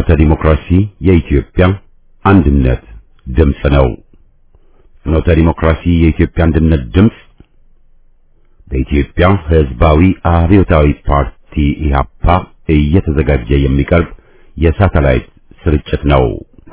ፍኖተ ዲሞክራሲ የኢትዮጵያ አንድነት ድምፅ ነው። ፍኖተ ዲሞክራሲ የኢትዮጵያ አንድነት ድምፅ በኢትዮጵያ ሕዝባዊ አብዮታዊ ፓርቲ ኢህአፓ እየተዘጋጀ የሚቀርብ የሳተላይት ስርጭት ነው።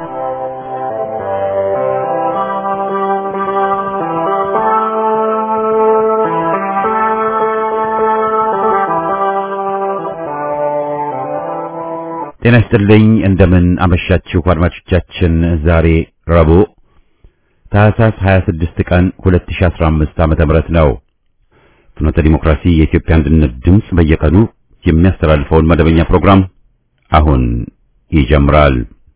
ጤና ይስጥልኝ። እንደምን አመሻችሁ አድማጮቻችን። ዛሬ ረቡዕ ታህሳስ 26 ቀን 2015 ዓመተ ምህረት ነው። ፍኖተ ዲሞክራሲ የኢትዮጵያ አንድነት ድምፅ በየቀኑ የሚያስተላልፈውን መደበኛ ፕሮግራም አሁን ይጀምራል።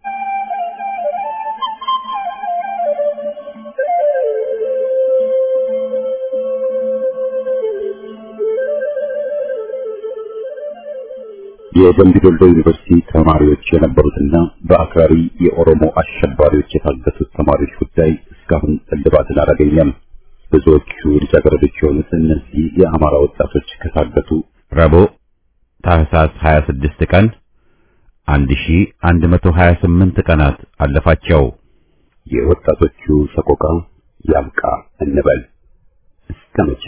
የደምቢ ዶሎ ዩኒቨርሲቲ ተማሪዎች የነበሩትና በአክራሪ የኦሮሞ አሸባሪዎች የታገቱት ተማሪዎች ጉዳይ እስካሁን እልባትን አላገኘም። ብዙዎቹ ልጃገረዶች የሆኑት እነዚህ የአማራ ወጣቶች ከታገቱ ረቡዕ ታህሳስ 26 ቀን 1128 ቀናት አለፋቸው። የወጣቶቹ ሰቆቃ ያብቃ እንበል እስከ መቼ?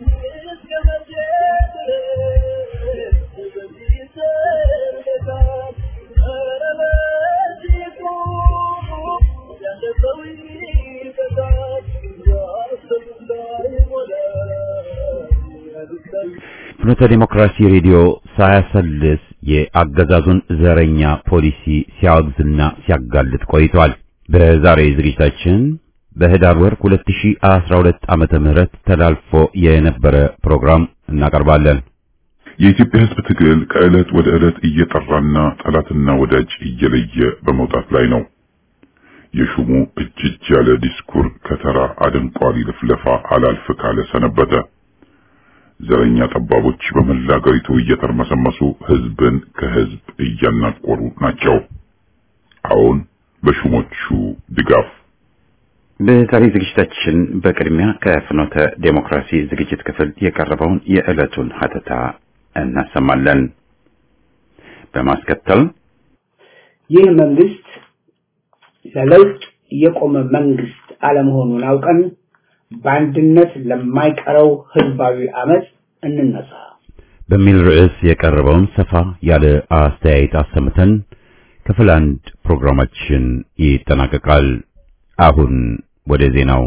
ፍኖተ ዲሞክራሲ ሬዲዮ ሳያሰልስ የአገዛዙን ዘረኛ ፖሊሲ ሲያወግዝና ሲያጋልጥ ቆይቷል። በዛሬ ዝግጅታችን በህዳር ወር 2012 ዓመተ ምህረት ተላልፎ የነበረ ፕሮግራም እናቀርባለን። የኢትዮጵያ ሕዝብ ትግል ከዕለት ወደ ዕለት እየጠራና ጠላትና ወዳጅ እየለየ በመውጣት ላይ ነው። የሹሙ እጅ እጅ ያለ ዲስኩር ከተራ አደንቋሪ ልፍለፋ አላልፍ ካለ ሰነበተ። ዘረኛ ጠባቦች በመላ አገሪቱ እየተርመሰመሱ ህዝብን ከህዝብ እያናቆሩ ናቸው። አሁን በሹሞቹ ድጋፍ በዛሬ ዝግጅታችን በቅድሚያ ከፍኖተ ዴሞክራሲ ዝግጅት ክፍል የቀረበውን የዕለቱን ሀተታ እናሰማለን። በማስከተል ይህ መንግስት ለለውጥ የቆመ መንግስት አለመሆኑን አውቀን በአንድነት ለማይቀረው ህዝባዊ አመፅ እንነሳ በሚል ርዕስ የቀረበውን ሰፋ ያለ አስተያየት አሰምተን ክፍል አንድ ፕሮግራማችን ይጠናቀቃል። አሁን ወደ ዜናው።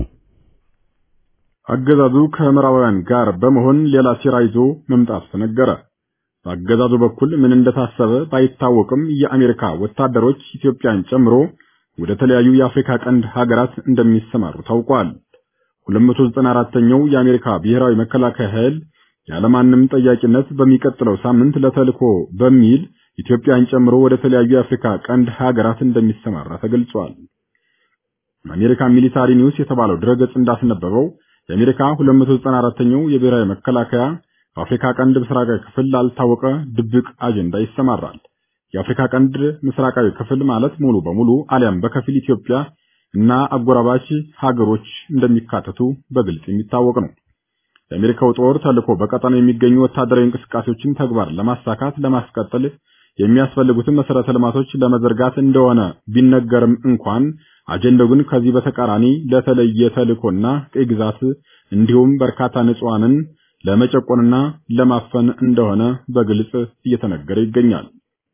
አገዛዙ ከምዕራባውያን ጋር በመሆን ሌላ ሴራ ይዞ መምጣቱ ተነገረ። በአገዛዙ በኩል ምን እንደታሰበ ባይታወቅም የአሜሪካ ወታደሮች ኢትዮጵያን ጨምሮ ወደ ተለያዩ የአፍሪካ ቀንድ ሀገራት እንደሚሰማሩ ታውቋል። 294ኛው የአሜሪካ ብሔራዊ መከላከያ ኃይል ያለማንም ጠያቂነት በሚቀጥለው ሳምንት ለተልኮ በሚል ኢትዮጵያን ጨምሮ ወደ ተለያዩ የአፍሪካ ቀንድ ሀገራት እንደሚሰማራ ተገልጿል። አሜሪካ ሚሊታሪ ኒውስ የተባለው ድረገጽ እንዳስነበበው የአሜሪካ 294ኛው የብሔራዊ መከላከያ በአፍሪካ ቀንድ ምስራቃዊ ክፍል ላልታወቀ ድብቅ አጀንዳ ይሰማራል። የአፍሪካ ቀንድ ምስራቃዊ ክፍል ማለት ሙሉ በሙሉ አሊያም በከፊል ኢትዮጵያ እና አጎራባች ሀገሮች እንደሚካተቱ በግልጽ የሚታወቅ ነው። የአሜሪካው ጦር ተልኮ በቀጠናው የሚገኙ ወታደራዊ እንቅስቃሴዎችን ተግባር ለማሳካት ለማስቀጠል የሚያስፈልጉትን መሰረተ ልማቶች ለመዘርጋት እንደሆነ ቢነገርም እንኳን አጀንዳው ግን ከዚህ በተቃራኒ ለተለየ ተልኮና ቀይ ግዛት እንዲሁም በርካታ ንጹሃንን ለመጨቆንና ለማፈን እንደሆነ በግልጽ እየተነገረ ይገኛል።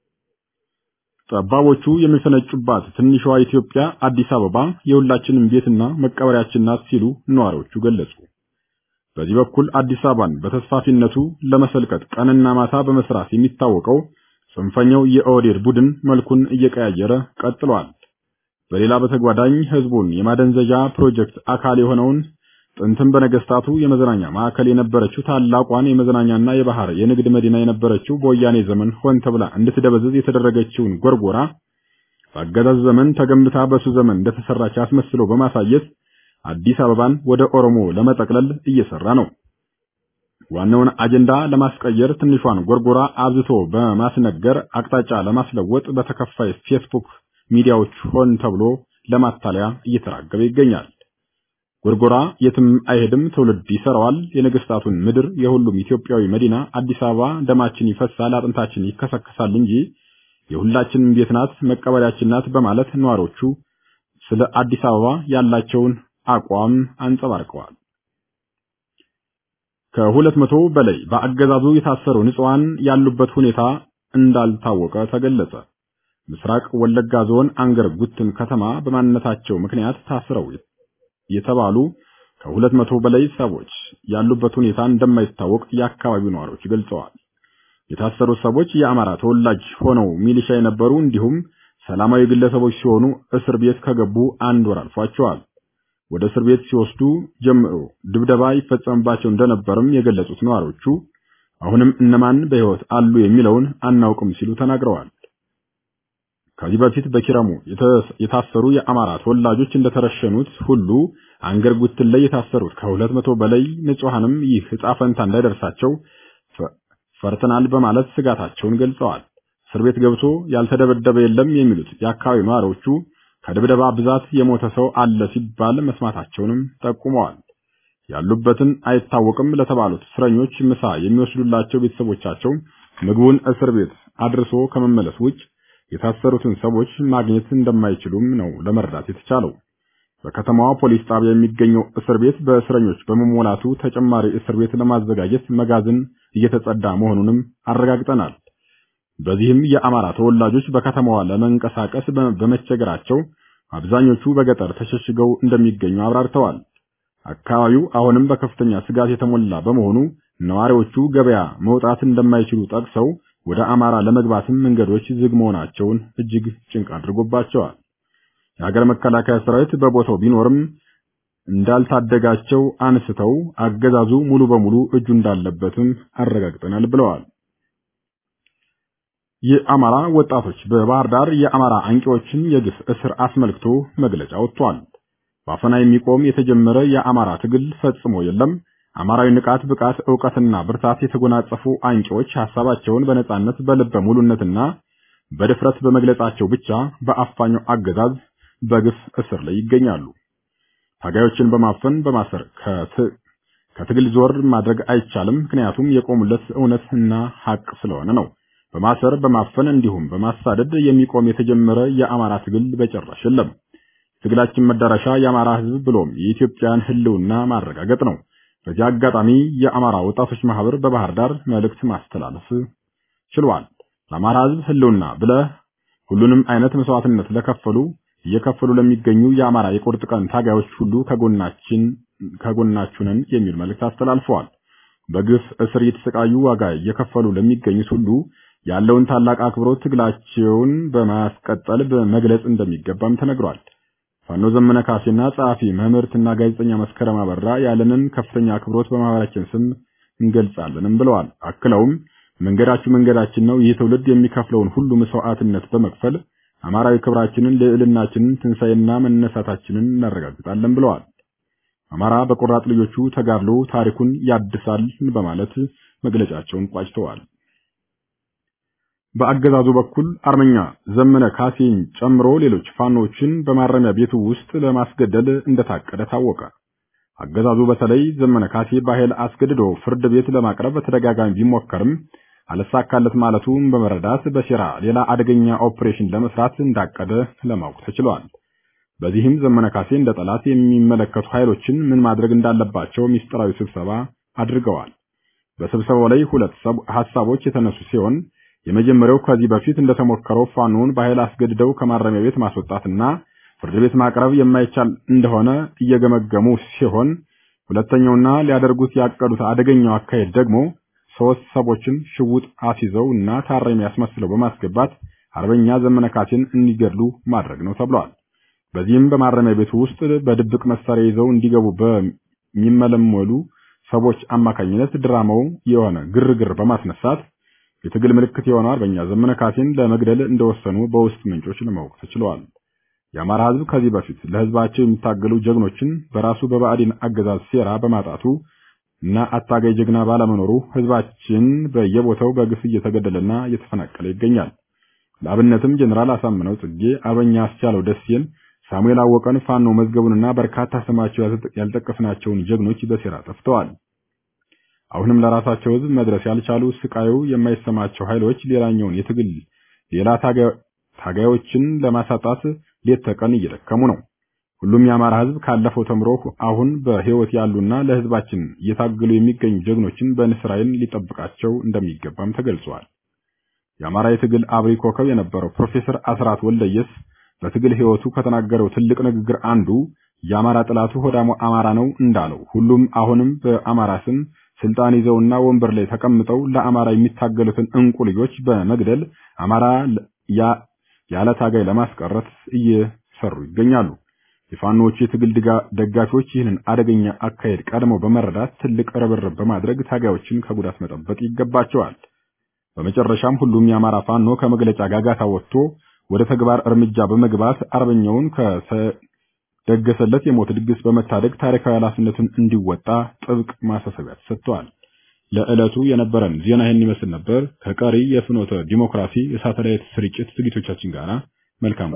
ጠባቦቹ የሚፈነጩባት ትንሿ ኢትዮጵያ አዲስ አበባ የሁላችንም ቤትና መቀበሪያችን ናት ሲሉ ነዋሪዎቹ ገለጹ። በዚህ በኩል አዲስ አበባን በተስፋፊነቱ ለመሰልቀጥ ቀንና ማታ በመስራት የሚታወቀው ጽንፈኛው የኦህዴድ ቡድን መልኩን እየቀያየረ ቀጥሏል። በሌላ በተጓዳኝ ህዝቡን የማደንዘዣ ፕሮጀክት አካል የሆነውን ጥንትም በነገስታቱ የመዝናኛ ማዕከል የነበረችው ታላቋን የመዝናኛና የባህር የንግድ መዲና የነበረችው በወያኔ ዘመን ሆን ተብላ እንድትደበዝዝ የተደረገችውን ጎርጎራ በአገዛዝ ዘመን ተገንብታ በሱ ዘመን እንደተሰራች አስመስሎ በማሳየት አዲስ አበባን ወደ ኦሮሞ ለመጠቅለል እየሰራ ነው። ዋናውን አጀንዳ ለማስቀየር ትንሿን ጎርጎራ አብዝቶ በማስነገር አቅጣጫ ለማስለወጥ በተከፋይ ፌስቡክ ሚዲያዎች ሆን ተብሎ ለማታለያ እየተራገበ ይገኛል። ጎርጎራ የትም አይሄድም፣ ትውልድ ይሰራዋል። የነገስታቱን ምድር የሁሉም ኢትዮጵያዊ መዲና አዲስ አበባ ደማችን ይፈሳል፣ አጥንታችን ይከሰከሳል እንጂ የሁላችንም ቤት ናት፣ መቀበሪያችን ናት በማለት ነዋሪዎቹ ስለ አዲስ አበባ ያላቸውን አቋም አንጸባርቀዋል። ከሁለት መቶ በላይ በአገዛዙ የታሰሩ ንጹሃን ያሉበት ሁኔታ እንዳልታወቀ ተገለጸ። ምስራቅ ወለጋ ዞን አንገር ጉትን ከተማ በማንነታቸው ምክንያት ታስረው የተባሉ ከሁለት መቶ በላይ ሰዎች ያሉበት ሁኔታ እንደማይታወቅ የአካባቢው ነዋሪዎች ገልጸዋል። የታሰሩት ሰዎች የአማራ ተወላጅ ሆነው ሚሊሻ የነበሩ እንዲሁም ሰላማዊ ግለሰቦች ሲሆኑ እስር ቤት ከገቡ አንድ ወር አልፏቸዋል። ወደ እስር ቤት ሲወስዱ ጀምሮ ድብደባ ይፈጸምባቸው እንደነበርም የገለጹት ነዋሪዎቹ አሁንም እነማን በሕይወት አሉ የሚለውን አናውቅም ሲሉ ተናግረዋል። ከዚህ በፊት በኪረሙ የታሰሩ የአማራ ተወላጆች እንደተረሸኑት ሁሉ አንገር ጉትን ላይ የታሰሩት ከሁለት መቶ በላይ ንጹሐንም ይህ ዕጣ ፈንታ እንዳይደርሳቸው ፈርተናል በማለት ስጋታቸውን ገልጸዋል። እስር ቤት ገብቶ ያልተደበደበ የለም የሚሉት የአካባቢው ነዋሪዎቹ ከድብደባ ብዛት የሞተ ሰው አለ ሲባል መስማታቸውንም ጠቁመዋል። ያሉበትን አይታወቅም ለተባሉት እስረኞች ምሳ የሚወስዱላቸው ቤተሰቦቻቸው ምግቡን እስር ቤት አድርሶ ከመመለስ ውጭ የታሰሩትን ሰዎች ማግኘት እንደማይችሉም ነው ለመረዳት የተቻለው። በከተማዋ ፖሊስ ጣቢያ የሚገኘው እስር ቤት በእስረኞች በመሞላቱ ተጨማሪ እስር ቤት ለማዘጋጀት መጋዘን እየተጸዳ መሆኑንም አረጋግጠናል። በዚህም የአማራ ተወላጆች በከተማዋ ለመንቀሳቀስ በመቸገራቸው አብዛኞቹ በገጠር ተሸሽገው እንደሚገኙ አብራርተዋል። አካባቢው አሁንም በከፍተኛ ስጋት የተሞላ በመሆኑ ነዋሪዎቹ ገበያ መውጣት እንደማይችሉ ጠቅሰው ወደ አማራ ለመግባትም መንገዶች ዝግ መሆናቸውን እጅግ ጭንቅ አድርጎባቸዋል። የሀገር መከላከያ ሰራዊት በቦታው ቢኖርም እንዳልታደጋቸው አንስተው አገዛዙ ሙሉ በሙሉ እጁ እንዳለበትም አረጋግጠናል ብለዋል። የአማራ ወጣቶች በባህር ዳር የአማራ አንቂዎችን የግፍ እስር አስመልክቶ መግለጫ ወጥቷል። በአፈና የሚቆም የተጀመረ የአማራ ትግል ፈጽሞ የለም። አማራዊ ንቃት፣ ብቃት፣ ዕውቀትና ብርታት የተጎናጸፉ አንቂዎች ሐሳባቸውን በነጻነት በልበ ሙሉነትና በድፍረት በመግለጻቸው ብቻ በአፋኛው አገዛዝ በግፍ እስር ላይ ይገኛሉ። ታጋዮችን በማፈን በማሰር ከትግል ዞር ማድረግ አይቻልም። ምክንያቱም የቆሙለት እውነትና ሐቅ ስለሆነ ነው። በማሰር በማፈን እንዲሁም በማሳደድ የሚቆም የተጀመረ የአማራ ትግል በጭራሽ የለም። ትግላችን መዳረሻ የአማራ ሕዝብ ብሎም የኢትዮጵያን ሕልውና ማረጋገጥ ነው። በዚህ አጋጣሚ የአማራ ወጣቶች ማህበር በባህር ዳር መልእክት ማስተላለፍ ችሏል። ለአማራ ሕዝብ ሕልውና ብለህ ሁሉንም አይነት መስዋዕትነት ለከፈሉ እየከፈሉ ለሚገኙ የአማራ የቁርጥ ቀን ታጋዮች ሁሉ ከጎናችን ከጎናችሁ ነን የሚል መልእክት አስተላልፈዋል። በግፍ እስር እየተሰቃዩ ዋጋ እየከፈሉ ለሚገኙት ሁሉ ያለውን ታላቅ አክብሮት ትግላቸውን በማስቀጠል በመግለጽ እንደሚገባም ተነግሯል። ፋኖ ዘመነ ካሴና ጸሐፊ መምህርትና ጋዜጠኛ መስከረም አበራ ያለንን ከፍተኛ አክብሮት በማህበራችን ስም እንገልጻለንም ብለዋል። አክለውም መንገዳችሁ መንገዳችን ነው። ይህ ትውልድ የሚከፍለውን ሁሉ መስዋዕትነት በመክፈል አማራዊ ክብራችንን፣ ልዕልናችንን፣ ትንሣኤና መነሳታችንን እናረጋግጣለን ብለዋል። አማራ በቆራጥ ልጆቹ ተጋድሎ ታሪኩን ያድሳል በማለት መግለጫቸውን ቋጭተዋል። በአገዛዙ በኩል አርመኛ ዘመነ ካሴን ጨምሮ ሌሎች ፋኖችን በማረሚያ ቤቱ ውስጥ ለማስገደል እንደታቀደ ታወቀ። አገዛዙ በተለይ ዘመነ ካሴ በኃይል አስገድዶ ፍርድ ቤት ለማቅረብ በተደጋጋሚ ቢሞከርም አልሳካለት ማለቱን በመረዳት በሴራ ሌላ አደገኛ ኦፕሬሽን ለመስራት እንዳቀደ ለማወቅ ተችሏል። በዚህም ዘመነ ካሴ እንደ ጠላት የሚመለከቱ ኃይሎችን ምን ማድረግ እንዳለባቸው ሚስጥራዊ ስብሰባ አድርገዋል። በስብሰባው ላይ ሁለት ሐሳቦች የተነሱ ሲሆን የመጀመሪያው ከዚህ በፊት እንደተሞከረው ፋኖን በኃይል አስገድደው ከማረሚያ ቤት ማስወጣትና ፍርድ ቤት ማቅረብ የማይቻል እንደሆነ እየገመገሙ ሲሆን ሁለተኛውና ሊያደርጉት ያቀዱት አደገኛው አካሄድ ደግሞ ሶስት ሰዎችን ሽጉጥ አስይዘው እና ታራሚ ያስመስለው በማስገባት አርበኛ ዘመነ ካሴን እንዲገድሉ ማድረግ ነው ተብሏል። በዚህም በማረሚያ ቤቱ ውስጥ በድብቅ መሳሪያ ይዘው እንዲገቡ በሚመለመሉ ሰዎች አማካኝነት ድራማው የሆነ ግርግር በማስነሳት የትግል ምልክት የሆነው አርበኛ ዘመነ ካሴን ለመግደል እንደወሰኑ በውስጥ ምንጮች ለማወቅ ተችሏል። የአማራ ሕዝብ ከዚህ በፊት ለሕዝባቸው የሚታገሉ ጀግኖችን በራሱ በባዕዲን አገዛዝ ሴራ በማጣቱ እና አታጋይ ጀግና ባለመኖሩ ሕዝባችን በየቦታው በግፍ እየተገደለና እየተፈናቀለ ይገኛል። ለአብነትም ጀኔራል አሳምነው ጽጌ፣ አርበኛ አስቻለው ደሴን፣ ሳሙኤል አወቀን፣ ፋኖ መዝገቡንና በርካታ ስማቸው ያልጠቀስናቸውን ጀግኖች በሴራ ጠፍተዋል። አሁንም ለራሳቸው ሕዝብ መድረስ ያልቻሉ ስቃዩ የማይሰማቸው ኃይሎች ሌላኛውን የትግል ሌላ ታጋዮችን ለማሳጣት ሌት ተቀን እየደከሙ ነው። ሁሉም የአማራ ህዝብ ካለፈው ተምሮ አሁን በህይወት ያሉና ለህዝባችን እየታገሉ የሚገኙ ጀግኖችን በንስር ዓይን ሊጠብቃቸው እንደሚገባም ተገልጿል። የአማራ የትግል አብሪ ኮከብ የነበረው ፕሮፌሰር አስራት ወልደየስ በትግል ህይወቱ ከተናገረው ትልቅ ንግግር አንዱ የአማራ ጥላቱ ሆዳሙ አማራ ነው እንዳለው ሁሉም አሁንም በአማራ ስም ስልጣን ይዘውና ወንበር ላይ ተቀምጠው ለአማራ የሚታገሉትን እንቁ ልጆች በመግደል አማራ ያለ ታጋይ ለማስቀረት እየሰሩ ይገኛሉ። የፋኖቹ የትግል ደጋፊዎች ይህንን አደገኛ አካሄድ ቀድመው በመረዳት ትልቅ ርብርብ በማድረግ ታጋዮችን ከጉዳት መጠበቅ ይገባቸዋል። በመጨረሻም ሁሉም የአማራ ፋኖ ከመግለጫ ጋጋታ ወጥቶ ወደ ተግባር እርምጃ በመግባት አርበኛውን ከደገሰለት የሞት ድግስ በመታደግ ታሪካዊ ኃላፊነቱን እንዲወጣ ጥብቅ ማሳሰቢያ ተሰጥቷል። ለዕለቱ የነበረን ዜና ይህን ይመስል ነበር። ከቀሪ የፍኖተ ዲሞክራሲ የሳተላይት ስርጭት ዝግጅቶቻችን ጋር መልካም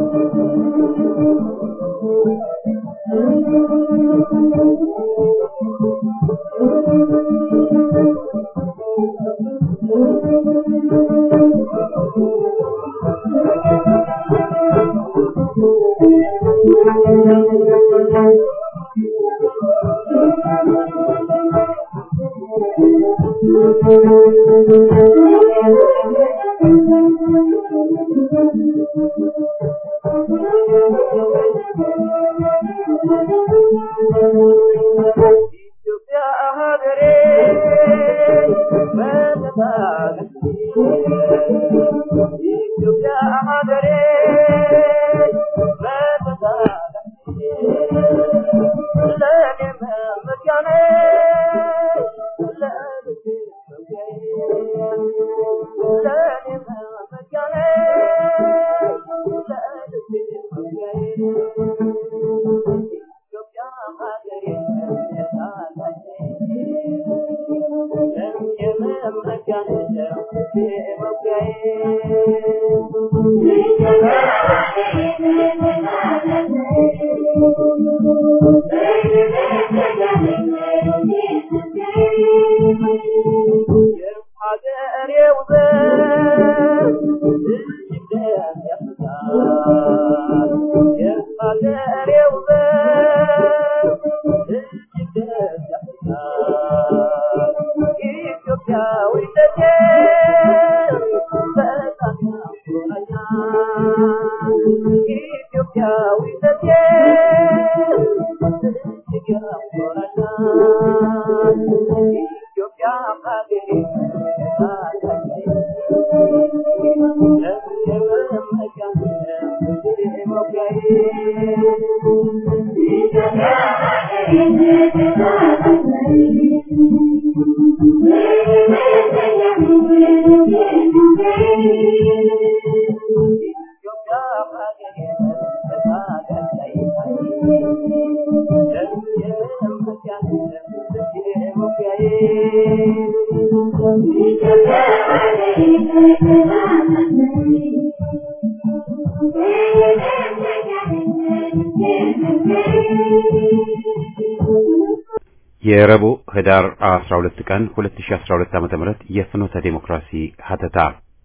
የረቡዕ ህዳር 12 ቀን 2012 ዓ.ም የፍኖተ ዴሞክራሲ ሀተታ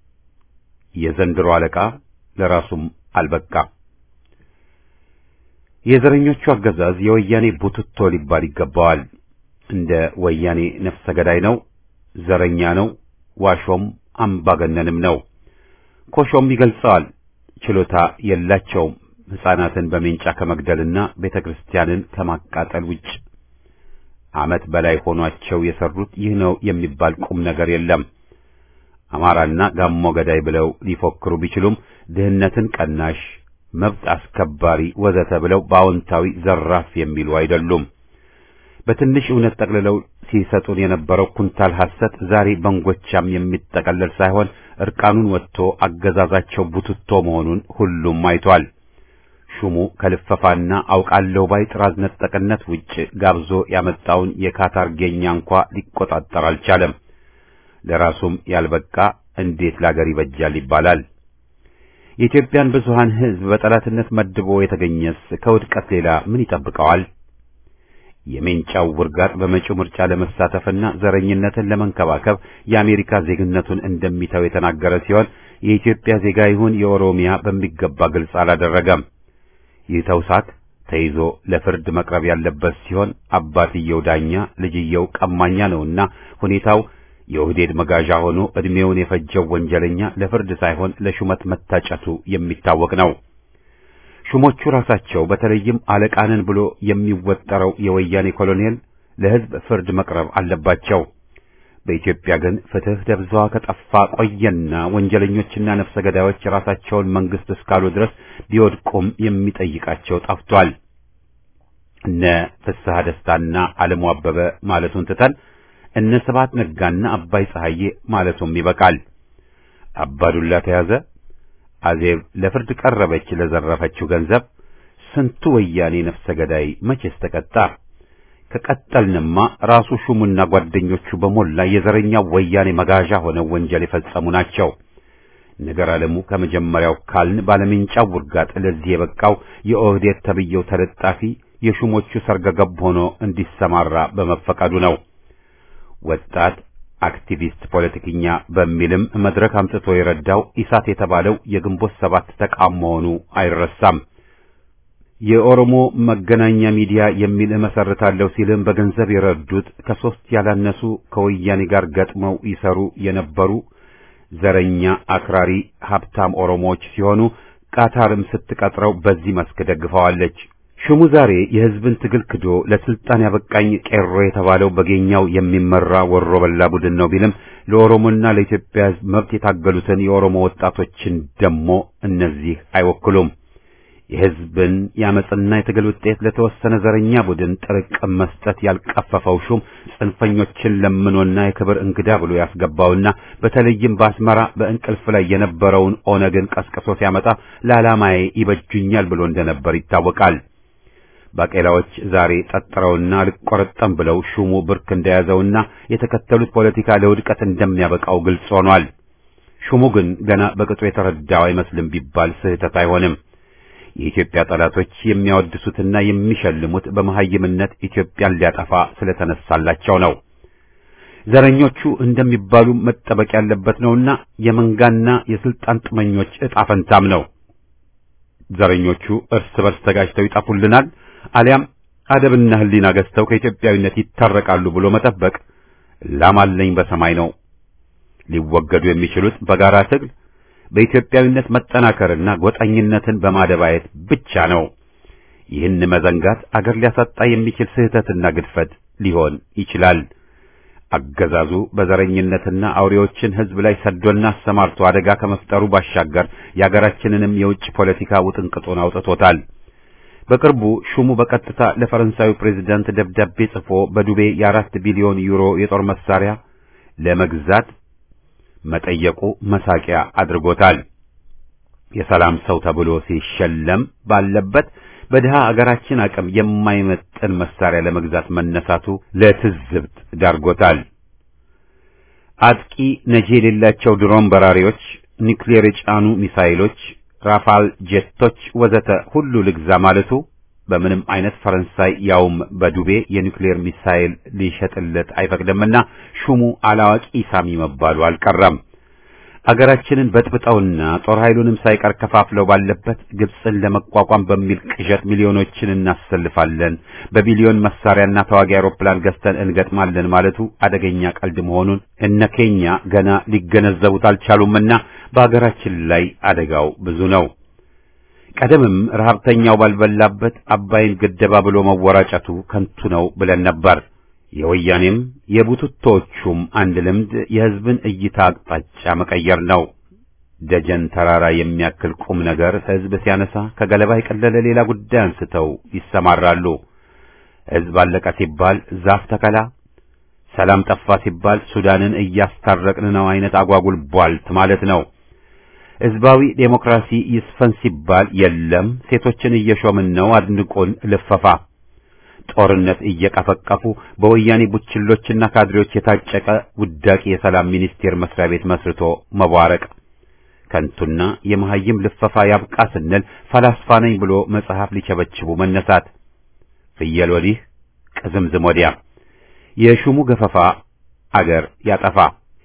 የዘንድሮ አለቃ ለራሱም አልበቃ። የዘረኞቹ አገዛዝ የወያኔ ቡትቶ ሊባል ይገባዋል። እንደ ወያኔ ነፍሰ ገዳይ ነው፣ ዘረኛ ነው፣ ዋሾም አምባገነንም ነው። ኮሾም ይገልጸዋል። ችሎታ የላቸውም ሕፃናትን በሜንጫ ከመግደልና ቤተ ክርስቲያንን ከማቃጠል ውጭ ዓመት በላይ ሆኗቸው የሰሩት ይህ ነው የሚባል ቁም ነገር የለም። አማራና ጋሞ ገዳይ ብለው ሊፎክሩ ቢችሉም ድህነትን ቀናሽ፣ መብት አስከባሪ ወዘተ ብለው በአዎንታዊ ዘራፍ የሚሉ አይደሉም። በትንሽ እውነት ጠቅልለው ሲሰጡን የነበረው ኩንታል ሐሰት ዛሬ በንጎቻም የሚጠቀለል ሳይሆን እርቃኑን ወጥቶ አገዛዛቸው ቡትቶ መሆኑን ሁሉም አይቷል። ሹሙ ከልፈፋና አውቃለሁ ባይ ጥራዝ ነጠቅነት ውጭ ጋብዞ ያመጣውን የካታር ጌኛ እንኳ ሊቆጣጠር አልቻለም። ለራሱም ያልበቃ እንዴት ላገር ይበጃል ይባላል። የኢትዮጵያን ብዙሃን ሕዝብ በጠላትነት መድቦ የተገኘስ ከውድቀት ሌላ ምን ይጠብቀዋል? የሜንጫው ውርጋጥ በመጪው ምርጫ ለመሳተፍና ዘረኝነትን ለመንከባከብ የአሜሪካ ዜግነቱን እንደሚተው የተናገረ ሲሆን የኢትዮጵያ ዜጋ ይሁን የኦሮሚያ በሚገባ ግልጽ አላደረገም። ይህ ተውሳክ ተይዞ ለፍርድ መቅረብ ያለበት ሲሆን አባትየው ዳኛ ልጅየው ቀማኛ ነውና ሁኔታው የኦህዴድ መጋዣ ሆኖ እድሜውን የፈጀው ወንጀለኛ ለፍርድ ሳይሆን ለሹመት መታጨቱ የሚታወቅ ነው። ሹሞቹ ራሳቸው በተለይም አለቃንን ብሎ የሚወጠረው የወያኔ ኮሎኔል ለሕዝብ ፍርድ መቅረብ አለባቸው። በኢትዮጵያ ግን ፍትህ ደብዛዋ ከጠፋ ቆየና ወንጀለኞችና ነፍሰ ገዳዮች ራሳቸውን መንግስት እስካሉ ድረስ ቢወድቁም የሚጠይቃቸው ጠፍቷል። እነ ፍስሐ ደስታና አለሙ አበበ ማለቱን ትተን እነ ስብሐት ነጋና አባይ ፀሐዬ ማለቱም ይበቃል። አባዱላ ተያዘ፣ አዜብ ለፍርድ ቀረበች ለዘረፈችው ገንዘብ። ስንቱ ወያኔ ነፍሰ ገዳይ መቼስ ተቀጣ? ከቀጠልንማ ራሱ ሹሙና ጓደኞቹ በሞላ የዘረኛ ወያኔ መጋዣ ሆነው ወንጀል የፈጸሙ ናቸው። ነገር አለሙ ከመጀመሪያው ካልን ባለሜንጫው ውርጋጥ ለዚህ የበቃው የኦህዴድ ተብየው ተለጣፊ የሹሞቹ ሰርገገብ ሆኖ እንዲሰማራ በመፈቀዱ ነው። ወጣት አክቲቪስት ፖለቲከኛ በሚልም መድረክ አምጥቶ የረዳው ኢሳት የተባለው የግንቦት ሰባት ተቃም መሆኑ አይረሳም። የኦሮሞ መገናኛ ሚዲያ የሚል እመሰርታለሁ ሲልም በገንዘብ የረዱት ከሶስት ያላነሱ ከወያኔ ጋር ገጥመው ይሰሩ የነበሩ ዘረኛ አክራሪ ሀብታም ኦሮሞዎች ሲሆኑ ቃታርም ስትቀጥረው በዚህ መስክ ደግፈዋለች። ሹሙ ዛሬ የሕዝብን ትግል ክዶ ለስልጣን ያበቃኝ ቄሮ የተባለው በጌኛው የሚመራ ወሮ በላ ቡድን ነው ቢልም ለኦሮሞና ለኢትዮጵያ ሕዝብ መብት የታገሉትን የኦሮሞ ወጣቶችን ደሞ እነዚህ አይወክሉም። የሕዝብን የአመፅና የትግል ውጤት ለተወሰነ ዘረኛ ቡድን ጥርቅም መስጠት ያልቀፈፈው ሹም ጽንፈኞችን ለምኖና የክብር እንግዳ ብሎ ያስገባውና በተለይም በአስመራ በእንቅልፍ ላይ የነበረውን ኦነግን ቀስቅሶ ሲያመጣ ለዓላማዬ ይበጁኛል ብሎ እንደነበር ይታወቃል። ባቄላዎች ዛሬ ጠጥረውና ልቆረጠም ብለው ሹሙ ብርክ እንደያዘውና የተከተሉት ፖለቲካ ለውድቀት እንደሚያበቃው ግልጽ ሆኗል። ሹሙ ግን ገና በቅጡ የተረዳው አይመስልም ቢባል ስህተት አይሆንም። የኢትዮጵያ ጠላቶች የሚያወድሱትና የሚሸልሙት በመሐይምነት ኢትዮጵያን ሊያጠፋ ስለተነሳላቸው ነው። ዘረኞቹ እንደሚባሉ መጠበቅ ያለበት ነውና የመንጋና የስልጣን ጥመኞች ዕጣ ፈንታም ነው። ዘረኞቹ እርስ በርስ ተጋጅተው ይጠፉልናል አሊያም አደብና ሕሊና ገዝተው ከኢትዮጵያዊነት ይታረቃሉ ብሎ መጠበቅ ላማለኝ በሰማይ ነው። ሊወገዱ የሚችሉት በጋራ ትግል በኢትዮጵያዊነት መጠናከርና ጎጠኝነትን በማደባየት ብቻ ነው። ይህን መዘንጋት አገር ሊያሳጣ የሚችል ስህተትና ግድፈት ሊሆን ይችላል። አገዛዙ በዘረኝነትና አውሬዎችን ሕዝብ ላይ ሰዶና አሰማርቶ አደጋ ከመፍጠሩ ባሻገር የአገራችንንም የውጭ ፖለቲካ ውጥንቅጡን አውጥቶታል። በቅርቡ ሹሙ በቀጥታ ለፈረንሳዩ ፕሬዝዳንት ደብዳቤ ጽፎ በዱቤ የአራት ቢሊዮን ዩሮ የጦር መሳሪያ ለመግዛት መጠየቁ መሳቂያ አድርጎታል። የሰላም ሰው ተብሎ ሲሸለም ባለበት በድሃ አገራችን አቅም የማይመጥን መሳሪያ ለመግዛት መነሳቱ ለትዝብት ዳርጎታል። አጥቂ ነጂ የሌላቸው ድሮን በራሪዎች፣ ኒውክሌር የጫኑ ሚሳይሎች፣ ራፋል ጄቶች ወዘተ ሁሉ ልግዛ ማለቱ በምንም አይነት ፈረንሳይ ያውም በዱቤ የኒውክሌር ሚሳይል ሊሸጥለት አይፈቅድምና ሹሙ አላዋቂ ሳሚ መባሉ አልቀረም። አገራችንን በጥብጠውና ጦር ኃይሉንም ሳይቀር ከፋፍለው ባለበት ግብፅን ለመቋቋም በሚል ቅዠት ሚሊዮኖችን እናሰልፋለን፣ በቢሊዮን መሳሪያና ተዋጊ አውሮፕላን ገዝተን እንገጥማለን ማለቱ አደገኛ ቀልድ መሆኑን እነ ኬኛ ገና ሊገነዘቡት አልቻሉምና በአገራችን ላይ አደጋው ብዙ ነው። ቀደምም ረሀብተኛው ባልበላበት አባይን ገደባ ብሎ መወራጨቱ ከንቱ ነው ብለን ነበር። የወያኔም የቡትቶቹም አንድ ልምድ የሕዝብን እይታ አቅጣጫ መቀየር ነው። ደጀን ተራራ የሚያክል ቁም ነገር ሕዝብ ሲያነሳ ከገለባ የቀለለ ሌላ ጉዳይ አንስተው ይሰማራሉ። ሕዝብ አለቀ ሲባል ዛፍ ተከላ፣ ሰላም ጠፋ ሲባል ሱዳንን እያስታረቅን ነው አይነት አጓጉል ቧልት ማለት ነው። ሕዝባዊ ዴሞክራሲ ይስፈን ሲባል የለም ሴቶችን እየሾምን ነው አድንቆን ልፈፋ ጦርነት እየቀፈቀፉ በወያኔ ቡችሎችና ካድሬዎች የታጨቀ ውዳቂ የሰላም ሚኒስቴር መስሪያ ቤት መስርቶ መቧረቅ ከንቱና የመሐይም ልፈፋ ያብቃ ስንል ፈላስፋ ነኝ ብሎ መጽሐፍ ሊቸበችቡ መነሳት ፍየል ወዲህ ቅዝምዝም ወዲያ የሹሙ ገፈፋ አገር ያጠፋ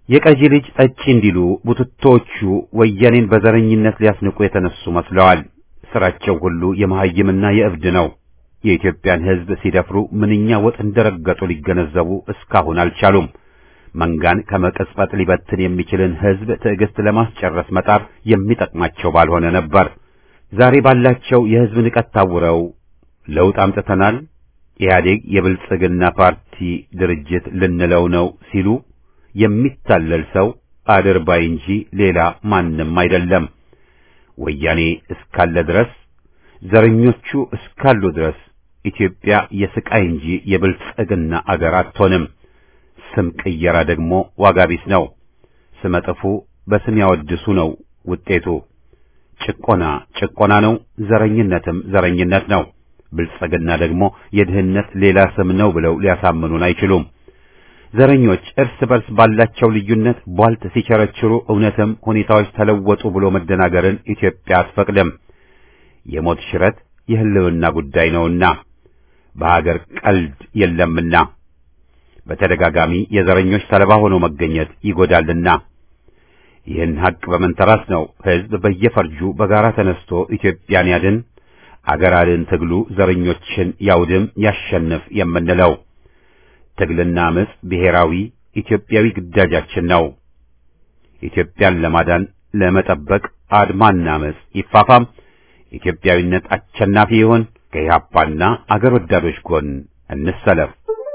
የቀጂ ልጅ ጠጪ እንዲሉ ቡትቶቹ ወያኔን በዘረኝነት ሊያስንቁ የተነሱ መስለዋል። ስራቸው ሁሉ የመሐይምና የእብድ ነው። የኢትዮጵያን ሕዝብ ሲደፍሩ ምንኛ ወጥ እንደረገጡ ሊገነዘቡ እስካሁን አልቻሉም። መንጋን ከመቀጽበት ሊበትን የሚችልን ሕዝብ ትዕግስት ለማስጨረስ መጣር የሚጠቅማቸው ባልሆነ ነበር። ዛሬ ባላቸው የሕዝብ ንቀት ታውረው ለውጥ አምጥተናል፣ ኢህአዴግ የብልጽግና ፓርቲ ድርጅት ልንለው ነው ሲሉ የሚታለል ሰው አድርባይ እንጂ ሌላ ማንም አይደለም። ወያኔ እስካለ ድረስ ዘረኞቹ እስካሉ ድረስ ኢትዮጵያ የስቃይ እንጂ የብልጽግና አገር አትሆንም። ስም ቅየራ ደግሞ ዋጋ ቢስ ነው። ስመጥፉ በስም ያወድሱ ነው ውጤቱ። ጭቆና ጭቆና ነው፣ ዘረኝነትም ዘረኝነት ነው። ብልጽግና ደግሞ የድህነት ሌላ ስም ነው ብለው ሊያሳምኑን አይችሉም። ዘረኞች እርስ በርስ ባላቸው ልዩነት ቧልት ሲቸረችሩ እውነትም ሁኔታዎች ተለወጡ ብሎ መደናገርን ኢትዮጵያ አትፈቅድም። የሞት ሽረት የህልውና ጉዳይ ነውና በሀገር ቀልድ የለምና በተደጋጋሚ የዘረኞች ሰለባ ሆኖ መገኘት ይጎዳልና ይህን ሀቅ በመንተራስ ነው ህዝብ በየፈርጁ በጋራ ተነስቶ ኢትዮጵያን ያድን አገር አድን ትግሉ ዘረኞችን ያውድም ያሸንፍ የምንለው። ትግልና አመጽ ብሔራዊ ኢትዮጵያዊ ግዳጃችን ነው። ኢትዮጵያን ለማዳን ለመጠበቅ አድማና አመጽ ይፋፋም። ኢትዮጵያዊነት አሸናፊ ይሁን። ከኢህአፓና አገር ወዳዶች ጎን እንሰለፍ።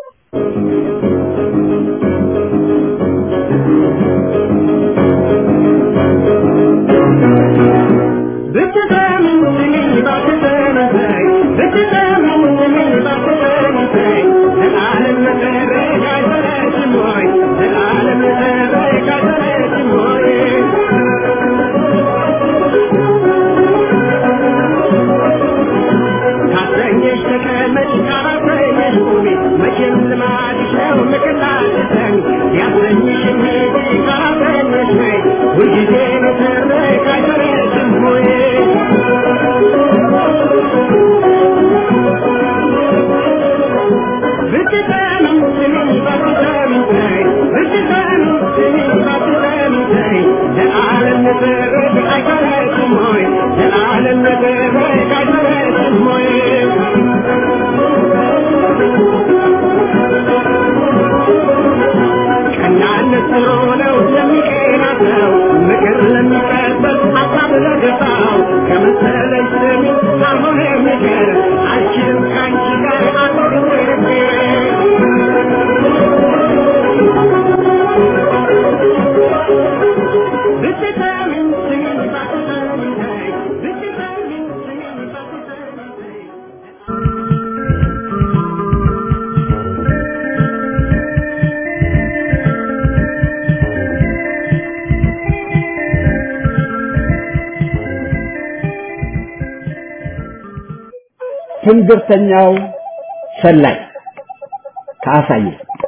ትንግርተኛው ሰላይ ከአሳየ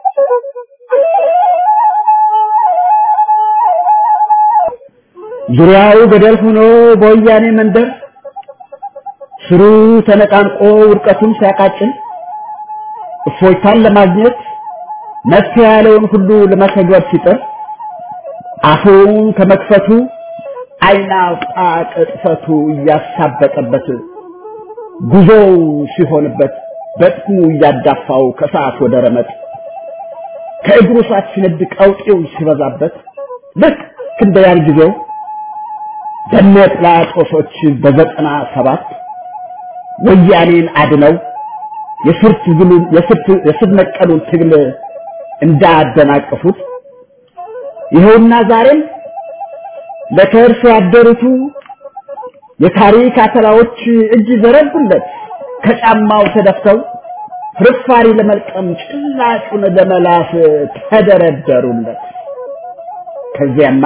ዙሪያው ገደል ሆኖ በወያኔ መንደር ስሩ ተነቃንቆ ውድቀቱን ሲያቃጭል እፎይታን ለማግኘት መፍትሄ ያለውን ሁሉ ለመተግበር ሲጥር አፉን ከመክፈቱ ዓይን አውጣ ቅጥፈቱ እያሳበጠበት ጉዞው ሲሆንበት በጥሙ እያዳፋው ከሰዓት ወደ ረመጥ ከእግሩ ሰዓት ሲነድ ቀውጤው ሲበዛበት ልክ እንደ ያን ጊዜው በነ ጲላጦሶች በዘጠና ሰባት ወያኔን አድነው የስር ትግሉን የስር ነቀሉን ትግል እንዳደናቀፉት ይኸውና ዛሬም ለከርስ ያደሩቱ የታሪክ አተላዎች እጅ ዘረጉለት ከጫማው ተደፍተው ፍርፋሪ ለመልቀም ጭላጩን ለመላስ ተደረደሩለት። ከዚያማ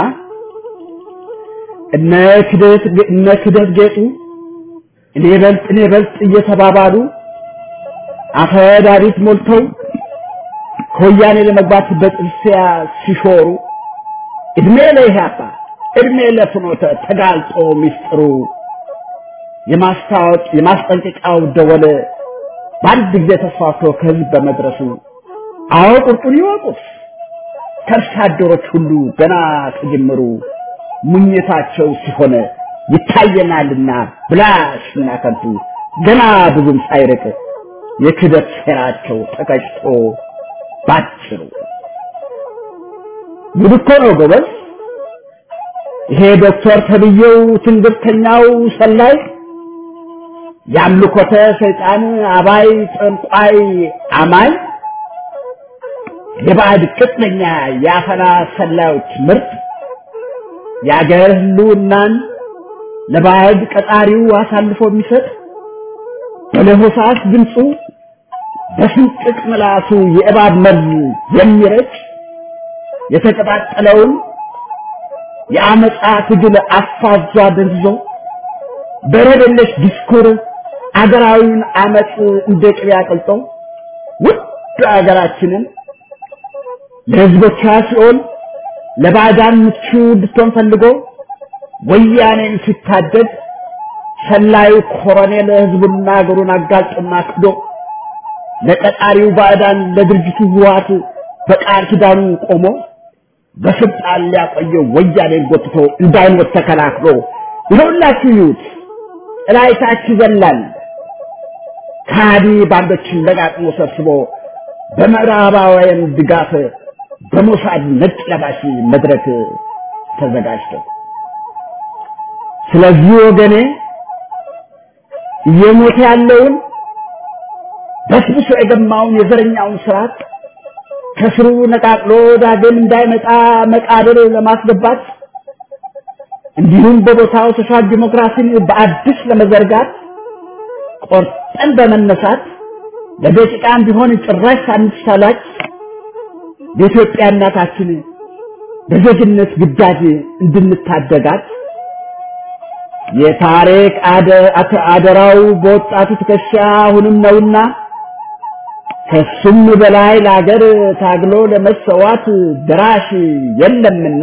እነ ክደት እነ ክደት ጌጡ እኔ በልጥ እኔ በልጥ እየተባባሉ አፈዳሪት ሞልተው ከወያኔ ለመግባት በጥርሲያ ሲሾሩ እድሜ ለኢህአፓ እድሜ ለፍኖተ ተጋልጦ ሚስጥሩ የማስታወቅ የማስጠንቀቂያው ደወል በአንድ ጊዜ ተስፋፍቶ ከህዝብ በመድረሱ አዎ ቁርጡን ይወቁት ከርሳ አደሮች ሁሉ ገና ከጀመሩ ሙኝታቸው ሲሆን ይታየናልና ብላሽና ከንቱ ገና ብዙም ሳይርቅ የክደት ሴራቸው ተቀጭቶ ባጭሩ ጉድ እኮ ነው ጎበዝ። ይሄ ዶክተር ተብዬው ትንግርተኛው ሰላይ የአምልኮተ ሰይጣን አባይ ጠንቋይ አማኝ የባዕድ ቅጥነኛ የአፈና ሰላዮች ምርት የአገር ህልውናን ለባዕድ ቀጣሪው አሳልፎ የሚሰጥ በለሆሳስ ድምፁ በስንጥቅ ምላሱ የእባብ መርዝ የሚረጭ የተቀጣጠለውን የአመፃ ትግል አፋዟ ደንዝዞ በረደለሽ ዲስኩር አገራዊውን አመፅ እንደ ቅቤ አቅልጦ ውድ አገራችንን ለህዝቦቿ ሲሆን ለባዕዳን ምቹ እንድትሆን ፈልጎ ወያኔን ሲታደድ ሰላዩ ኮሎኔል ህዝቡና አገሩን አጋልጦና ክዶ ለቀጣሪው ባዕዳን ለድርጅቱ ህወሓት በቃል ኪዳኑ ቆሞ በስልጣን ሊያቆየው ወያኔን ጎትቶ እንዳይሞት ተከላክሎ ይኸውላችሁ ይዩት እላይታች ይዘላል ካዲ ባንዶችን ለጋጥሞ ሰብስቦ በምዕራባውያን ድጋፍ በሞሳድ ነጭ ለባሽ መድረክ ተዘጋጅቶ ስለዚህ ወገኔ እየሞተ ያለውን በስብሶ የገማውን የዘረኛውን ስርዓት ከስሩ ነቃቅሎ ዳግም እንዳይመጣ መቃብር ለማስገባት እንዲሁም በቦታው ሶሻል ዲሞክራሲን በአዲስ ለመዘርጋት ቆርጠን በመነሳት ለደቂቃም ቢሆን ጭራሽ ሳንሳላች የኢትዮጵያ እናታችን በዜግነት ግዳጅ እንድንታደጋት የታሪክ አደራው በወጣቱ ትከሻ አሁንም ነውና ከሱም በላይ ለአገር ታግሎ ለመሰዋት ድራሽ የለምና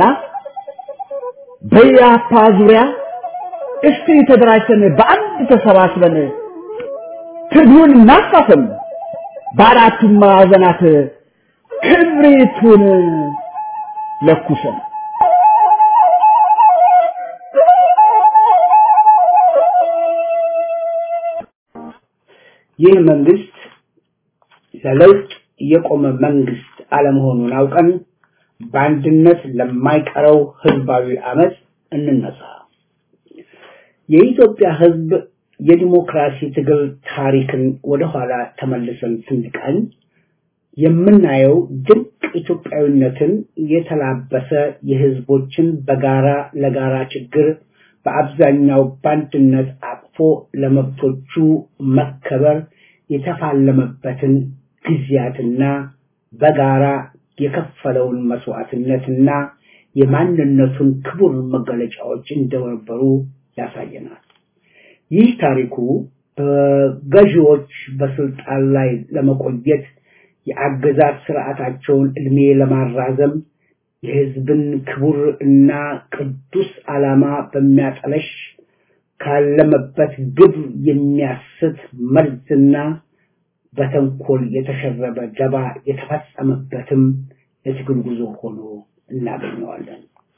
በያፓ ዙሪያ እስቲ ተደራጅተን በአንድ ተሰባስበን ትግሉን እናፋፍም፣ በአራቱም ማዕዘናት ክብሪቱን ለኩሰን ይህ መንግስት ለለውጥ የቆመ መንግስት አለመሆኑን አውቀን በአንድነት ለማይቀረው ህዝባዊ አመፅ እንነሳ። የኢትዮጵያ ህዝብ የዲሞክራሲ ትግል ታሪክን ወደኋላ ተመልሰን ስንቃኝ የምናየው ድንቅ ኢትዮጵያዊነትን የተላበሰ የህዝቦችን በጋራ ለጋራ ችግር በአብዛኛው በአንድነት አቅፎ ለመብቶቹ መከበር የተፋለመበትን ጊዜያትና በጋራ የከፈለውን መስዋዕትነትና የማንነቱን ክቡር መገለጫዎች እንደነበሩ ያሳየናል። ይህ ታሪኩ በገዢዎች በስልጣን ላይ ለመቆየት የአገዛዝ ስርዓታቸውን እድሜ ለማራዘም የህዝብን ክቡር እና ቅዱስ ዓላማ በሚያጠለሽ ካለመበት ግብ የሚያስት መርዝና በተንኮል የተሸረበ ደባ የተፈጸመበትም የትግል ጉዞ ሆኖ እናገኘዋለን።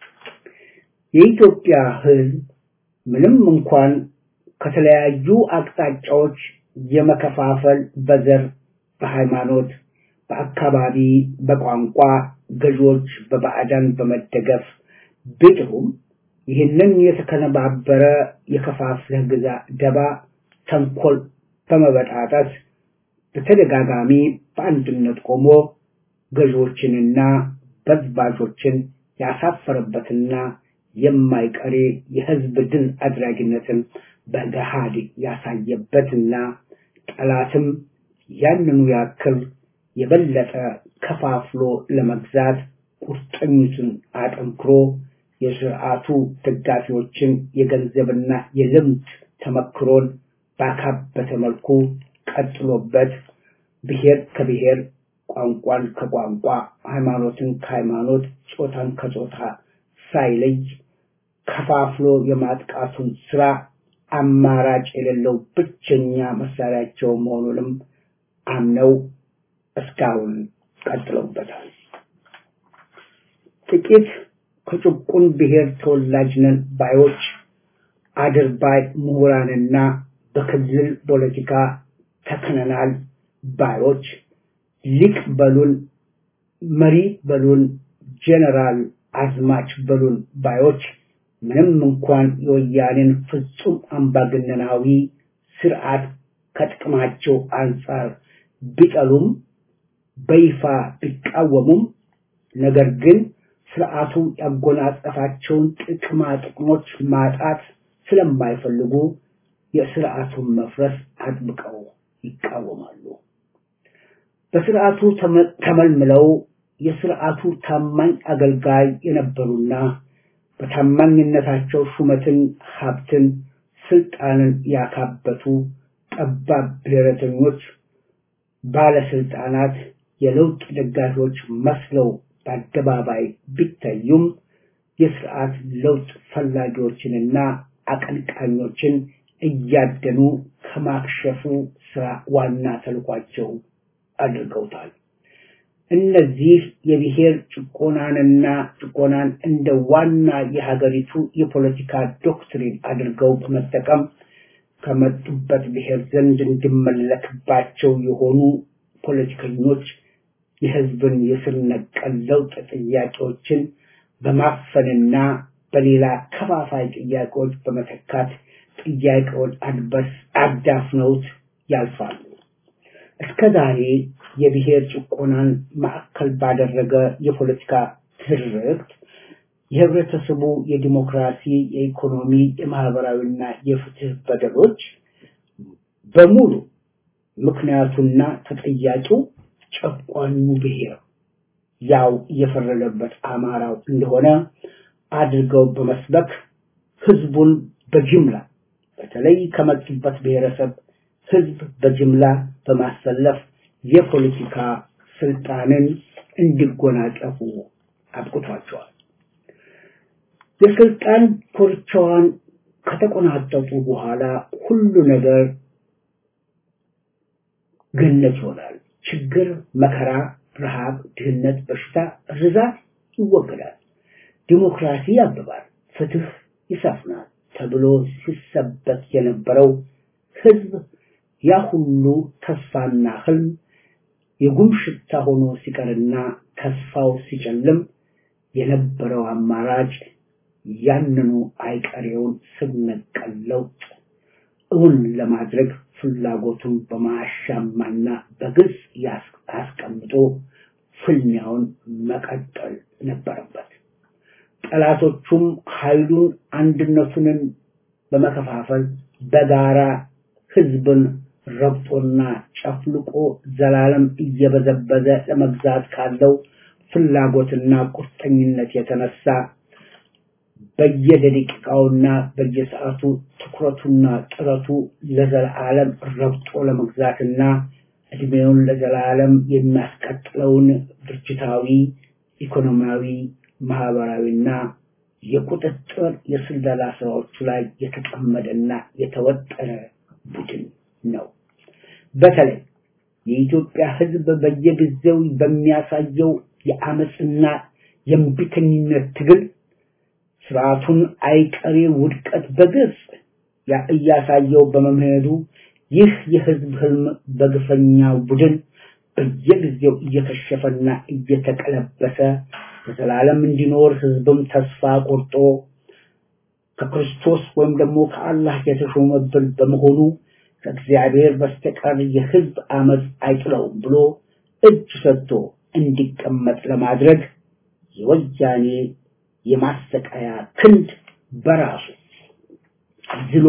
የኢትዮጵያ ህዝብ ምንም እንኳን ከተለያዩ አቅጣጫዎች የመከፋፈል በዘር፣ በሃይማኖት፣ በአካባቢ፣ በቋንቋ ገዢዎች በባዕዳን በመደገፍ ቢጥሩም ይህንን የተከነባበረ የከፋፍለህ ግዛ ደባ ተንኮል በመበጣጠስ በተደጋጋሚ በአንድነት ቆሞ ገዢዎችንና በዝባዦችን ያሳፈረበትና የማይቀሬ የህዝብ ድል አድራጊነትን በገሃድ ያሳየበትና ጠላትም ያንኑ ያክል የበለጠ ከፋፍሎ ለመግዛት ቁርጠኝቱን አጠንክሮ የስርዓቱ ደጋፊዎችን የገንዘብና የልምድ ተመክሮን ባካበተ መልኩ ቀጥሎበት ብሔር ከብሔር ቋንቋን ከቋንቋ ሃይማኖትን ከሃይማኖት ጾታን ከጾታ ሳይለይ ከፋፍሎ የማጥቃቱን ስራ አማራጭ የሌለው ብቸኛ መሳሪያቸው መሆኑንም አምነው እስካሁን ቀጥለውበታል። ጥቂት ከጭቁን ብሔር ተወላጅ ነን ባዮች አድርባይ ምሁራንና በክልል ፖለቲካ ተከነናል ባዮች ሊቅ በሉን መሪ በሉን ጀነራል አዝማች በሉን ባዮች ምንም እንኳን የወያኔን ፍጹም አምባገነናዊ ስርዓት ከጥቅማቸው አንጻር ቢጠሉም በይፋ ቢቃወሙም ነገር ግን ስርዓቱ ያጎናጸፋቸውን ጥቅማ ጥቅሞች ማጣት ስለማይፈልጉ የስርዓቱን መፍረስ አጥብቀው ይቃወማሉ። በስርዓቱ ተመልምለው የስርዓቱ ታማኝ አገልጋይ የነበሩና በታማኝነታቸው ሹመትን፣ ሀብትን፣ ስልጣንን ያካበቱ ጠባብ ብሔረተኞች ባለስልጣናት የለውጥ ደጋፊዎች መስለው በአደባባይ ቢታዩም የስርዓት ለውጥ ፈላጊዎችንና አቀንቃኞችን እያደኑ ከማክሸፉ ስራ ዋና ተልኳቸው አድርገውታል። እነዚህ የብሔር ጭቆናንና ጭቆናን እንደ ዋና የሀገሪቱ የፖለቲካ ዶክትሪን አድርገው በመጠቀም ከመጡበት ብሔር ዘንድ እንዲመለክባቸው የሆኑ ፖለቲከኞች የህዝብን የስር ነቀል ለውጥ ጥያቄዎችን በማፈንና በሌላ ከፋፋይ ጥያቄዎች በመተካት ጥያቄውን አድበስ አዳፍነውት ያልፋሉ። እስከ ዛሬ የብሔር ጭቆናን ማዕከል ባደረገ የፖለቲካ ትርክት የህብረተሰቡ የዲሞክራሲ፣ የኢኮኖሚ፣ የማህበራዊና የፍትህ በደሎች በሙሉ ምክንያቱና ተጠያቂው ጨቋኙ ብሔር ያው እየፈረደበት አማራው እንደሆነ አድርገው በመስበክ ህዝቡን በጅምላ በተለይ ከመጡበት ብሔረሰብ ህዝብ በጅምላ በማሰለፍ የፖለቲካ ስልጣንን እንዲጎናጸፉ አብቅቷቸዋል። የስልጣን ኮርቻዋን ከተቆናጠጡ በኋላ ሁሉ ነገር ገነት ይሆናል። ችግር፣ መከራ፣ ረሃብ፣ ድህነት፣ በሽታ፣ ርዛት ይወገዳል። ዲሞክራሲ ያብባል፣ ፍትህ ይሰፍናል ተብሎ ሲሰበክ የነበረው ህዝብ ያ ሁሉ ተስፋና ህልም የጉም ሽታ ሆኖ ሲቀርና ተስፋው ሲጨልም የነበረው አማራጭ ያንኑ አይቀሬውን ስር ነቀል ለውጥ እውን ለማድረግ ፍላጎቱን በማያሻማና በግልጽ አስቀምጦ ፍልሚያውን መቀጠል ነበረበት። ጠላቶቹም ኃይሉን አንድነቱንን በመከፋፈል በጋራ ህዝብን ረግጦና ጨፍልቆ ዘላለም እየበዘበዘ ለመግዛት ካለው ፍላጎትና ቁርጠኝነት የተነሳ በየደቂቃውና በየሰዓቱ ትኩረቱና ጥረቱ ለዘላለም ረግጦ ለመግዛትና እድሜውን ለዘላለም የሚያስቀጥለውን ድርጅታዊ፣ ኢኮኖሚያዊ፣ ማህበራዊና የቁጥጥር የስለላ ስራዎቹ ላይ የተጠመደና የተወጠረ ቡድን ነው። በተለይ የኢትዮጵያ ህዝብ በየጊዜው በሚያሳየው የአመፅና የእምቢተኝነት ትግል ስርዓቱን አይቀሬ ውድቀት በግልጽ እያሳየው በመምሄዱ ይህ የህዝብ ህልም በግፈኛ ቡድን በየጊዜው እየከሸፈና እየተቀለበሰ በዘላለም እንዲኖር ህዝብም ተስፋ ቆርጦ ከክርስቶስ ወይም ደግሞ ከአላህ የተሾመብን በመሆኑ ከእግዚአብሔር በስተቀር የህዝብ አመፅ አይጥለውም ብሎ እጅ ሰጥቶ እንዲቀመጥ ለማድረግ የወያኔ የማሰቃያ ክንድ በራሱ ዝሎ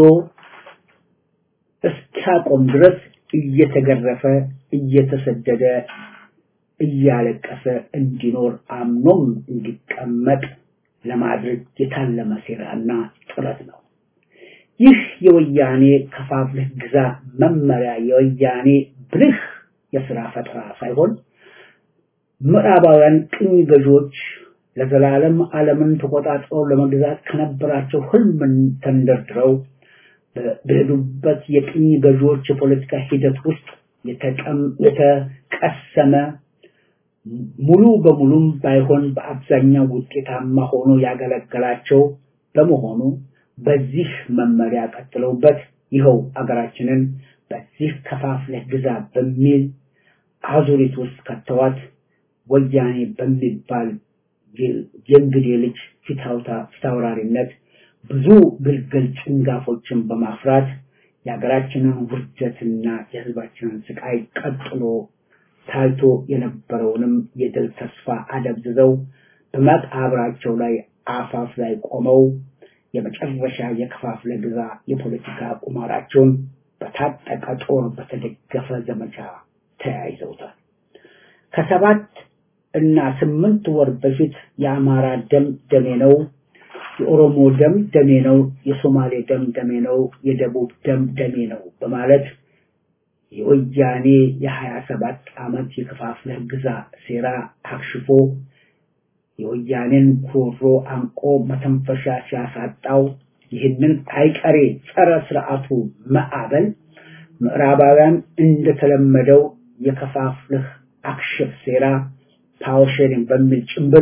እስኪያቆም ድረስ እየተገረፈ እየተሰደደ እያለቀሰ እንዲኖር አምኖም እንዲቀመጥ ለማድረግ የታለመ ሴራና ጥረት ነው። ይህ የወያኔ ከፋፍለህ ግዛ መመሪያ የወያኔ ብልህ የስራ ፈጠራ ሳይሆን ምዕራባውያን ቅኝ ገዢዎች ለዘላለም ዓለምን ተቆጣጥረው ለመግዛት ከነበራቸው ህልምን ተንደርድረው በሄዱበት የቅኝ ገዢዎች የፖለቲካ ሂደት ውስጥ የተቀሰመ ሙሉ በሙሉም ባይሆን በአብዛኛው ውጤታማ ሆኖ ያገለገላቸው በመሆኑ በዚህ መመሪያ ቀጥለውበት ይኸው አገራችንን በዚህ ከፋፍለህ ግዛ በሚል አዙሪት ውስጥ ከተዋት ወያኔ በሚባል የእንግዴ ልጅ ፊታውራሪነት ብዙ ግልግል ጭንጋፎችን በማፍራት የሀገራችንን ውርደትና የህዝባችንን ስቃይ ቀጥሎ ታይቶ የነበረውንም የድል ተስፋ አደብዝዘው በመቃብራቸው ላይ አፋፍ ላይ ቆመው የመጨረሻ የከፋፍለ ግዛ የፖለቲካ ቁማራቸውን በታጠቀ ጦር በተደገፈ ዘመቻ ተያይዘውታል። ከሰባት እና ስምንት ወር በፊት የአማራ ደም ደሜ ነው፣ የኦሮሞ ደም ደሜ ነው፣ የሶማሌ ደም ደሜ ነው፣ የደቡብ ደም ደሜ ነው በማለት የወያኔ የሀያ ሰባት ዓመት የከፋፍለህ ግዛ ሴራ አክሽፎ የወያኔን ጉሮሮ አንቆ መተንፈሻ ሲያሳጣው ይህንን አይቀሬ ጸረ ስርዓቱ ማዕበል ምዕራባውያን እንደተለመደው የከፋፍልህ አክሽፍ ሴራ ፓወር ሼሪንግ በሚል ጭምብል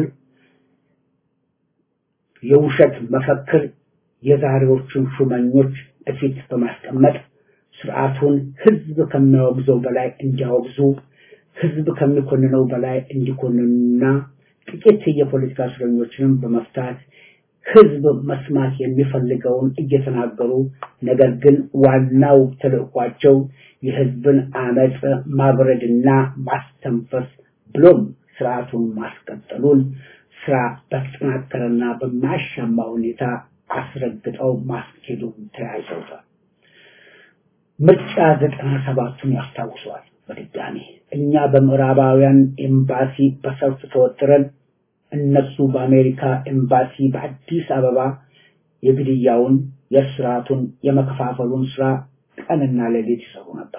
የውሸት መፈክር የዛሬዎቹን ሹመኞች እፊት በማስቀመጥ ስርዓቱን ህዝብ ከሚያወግዘው በላይ እንዲያወግዙ ህዝብ ከሚኮንነው በላይ እንዲኮንኑና ጥቂት የፖለቲካ እስረኞችንም በመፍታት ህዝብ መስማት የሚፈልገውን እየተናገሩ ነገር ግን ዋናው ተልእኳቸው የህዝብን አመፅ ማብረድና ማስተንፈስ ብሎም ስርዓቱን ማስቀጠሉን ስራ በተጠናከረና በማያሻማ ሁኔታ አስረግጠው ማስኬዱን ተያይዘውታል። ምርጫ ዘጠና ሰባቱን ያስታውሰዋል። በድጋሚ እኛ በምዕራባውያን ኤምባሲ በሰልፍ ተወጥረን እነሱ በአሜሪካ ኤምባሲ በአዲስ አበባ የግድያውን፣ የስርዓቱን፣ የመከፋፈሉን ስራ ቀንና ሌሊት ይሰሩ ነበር።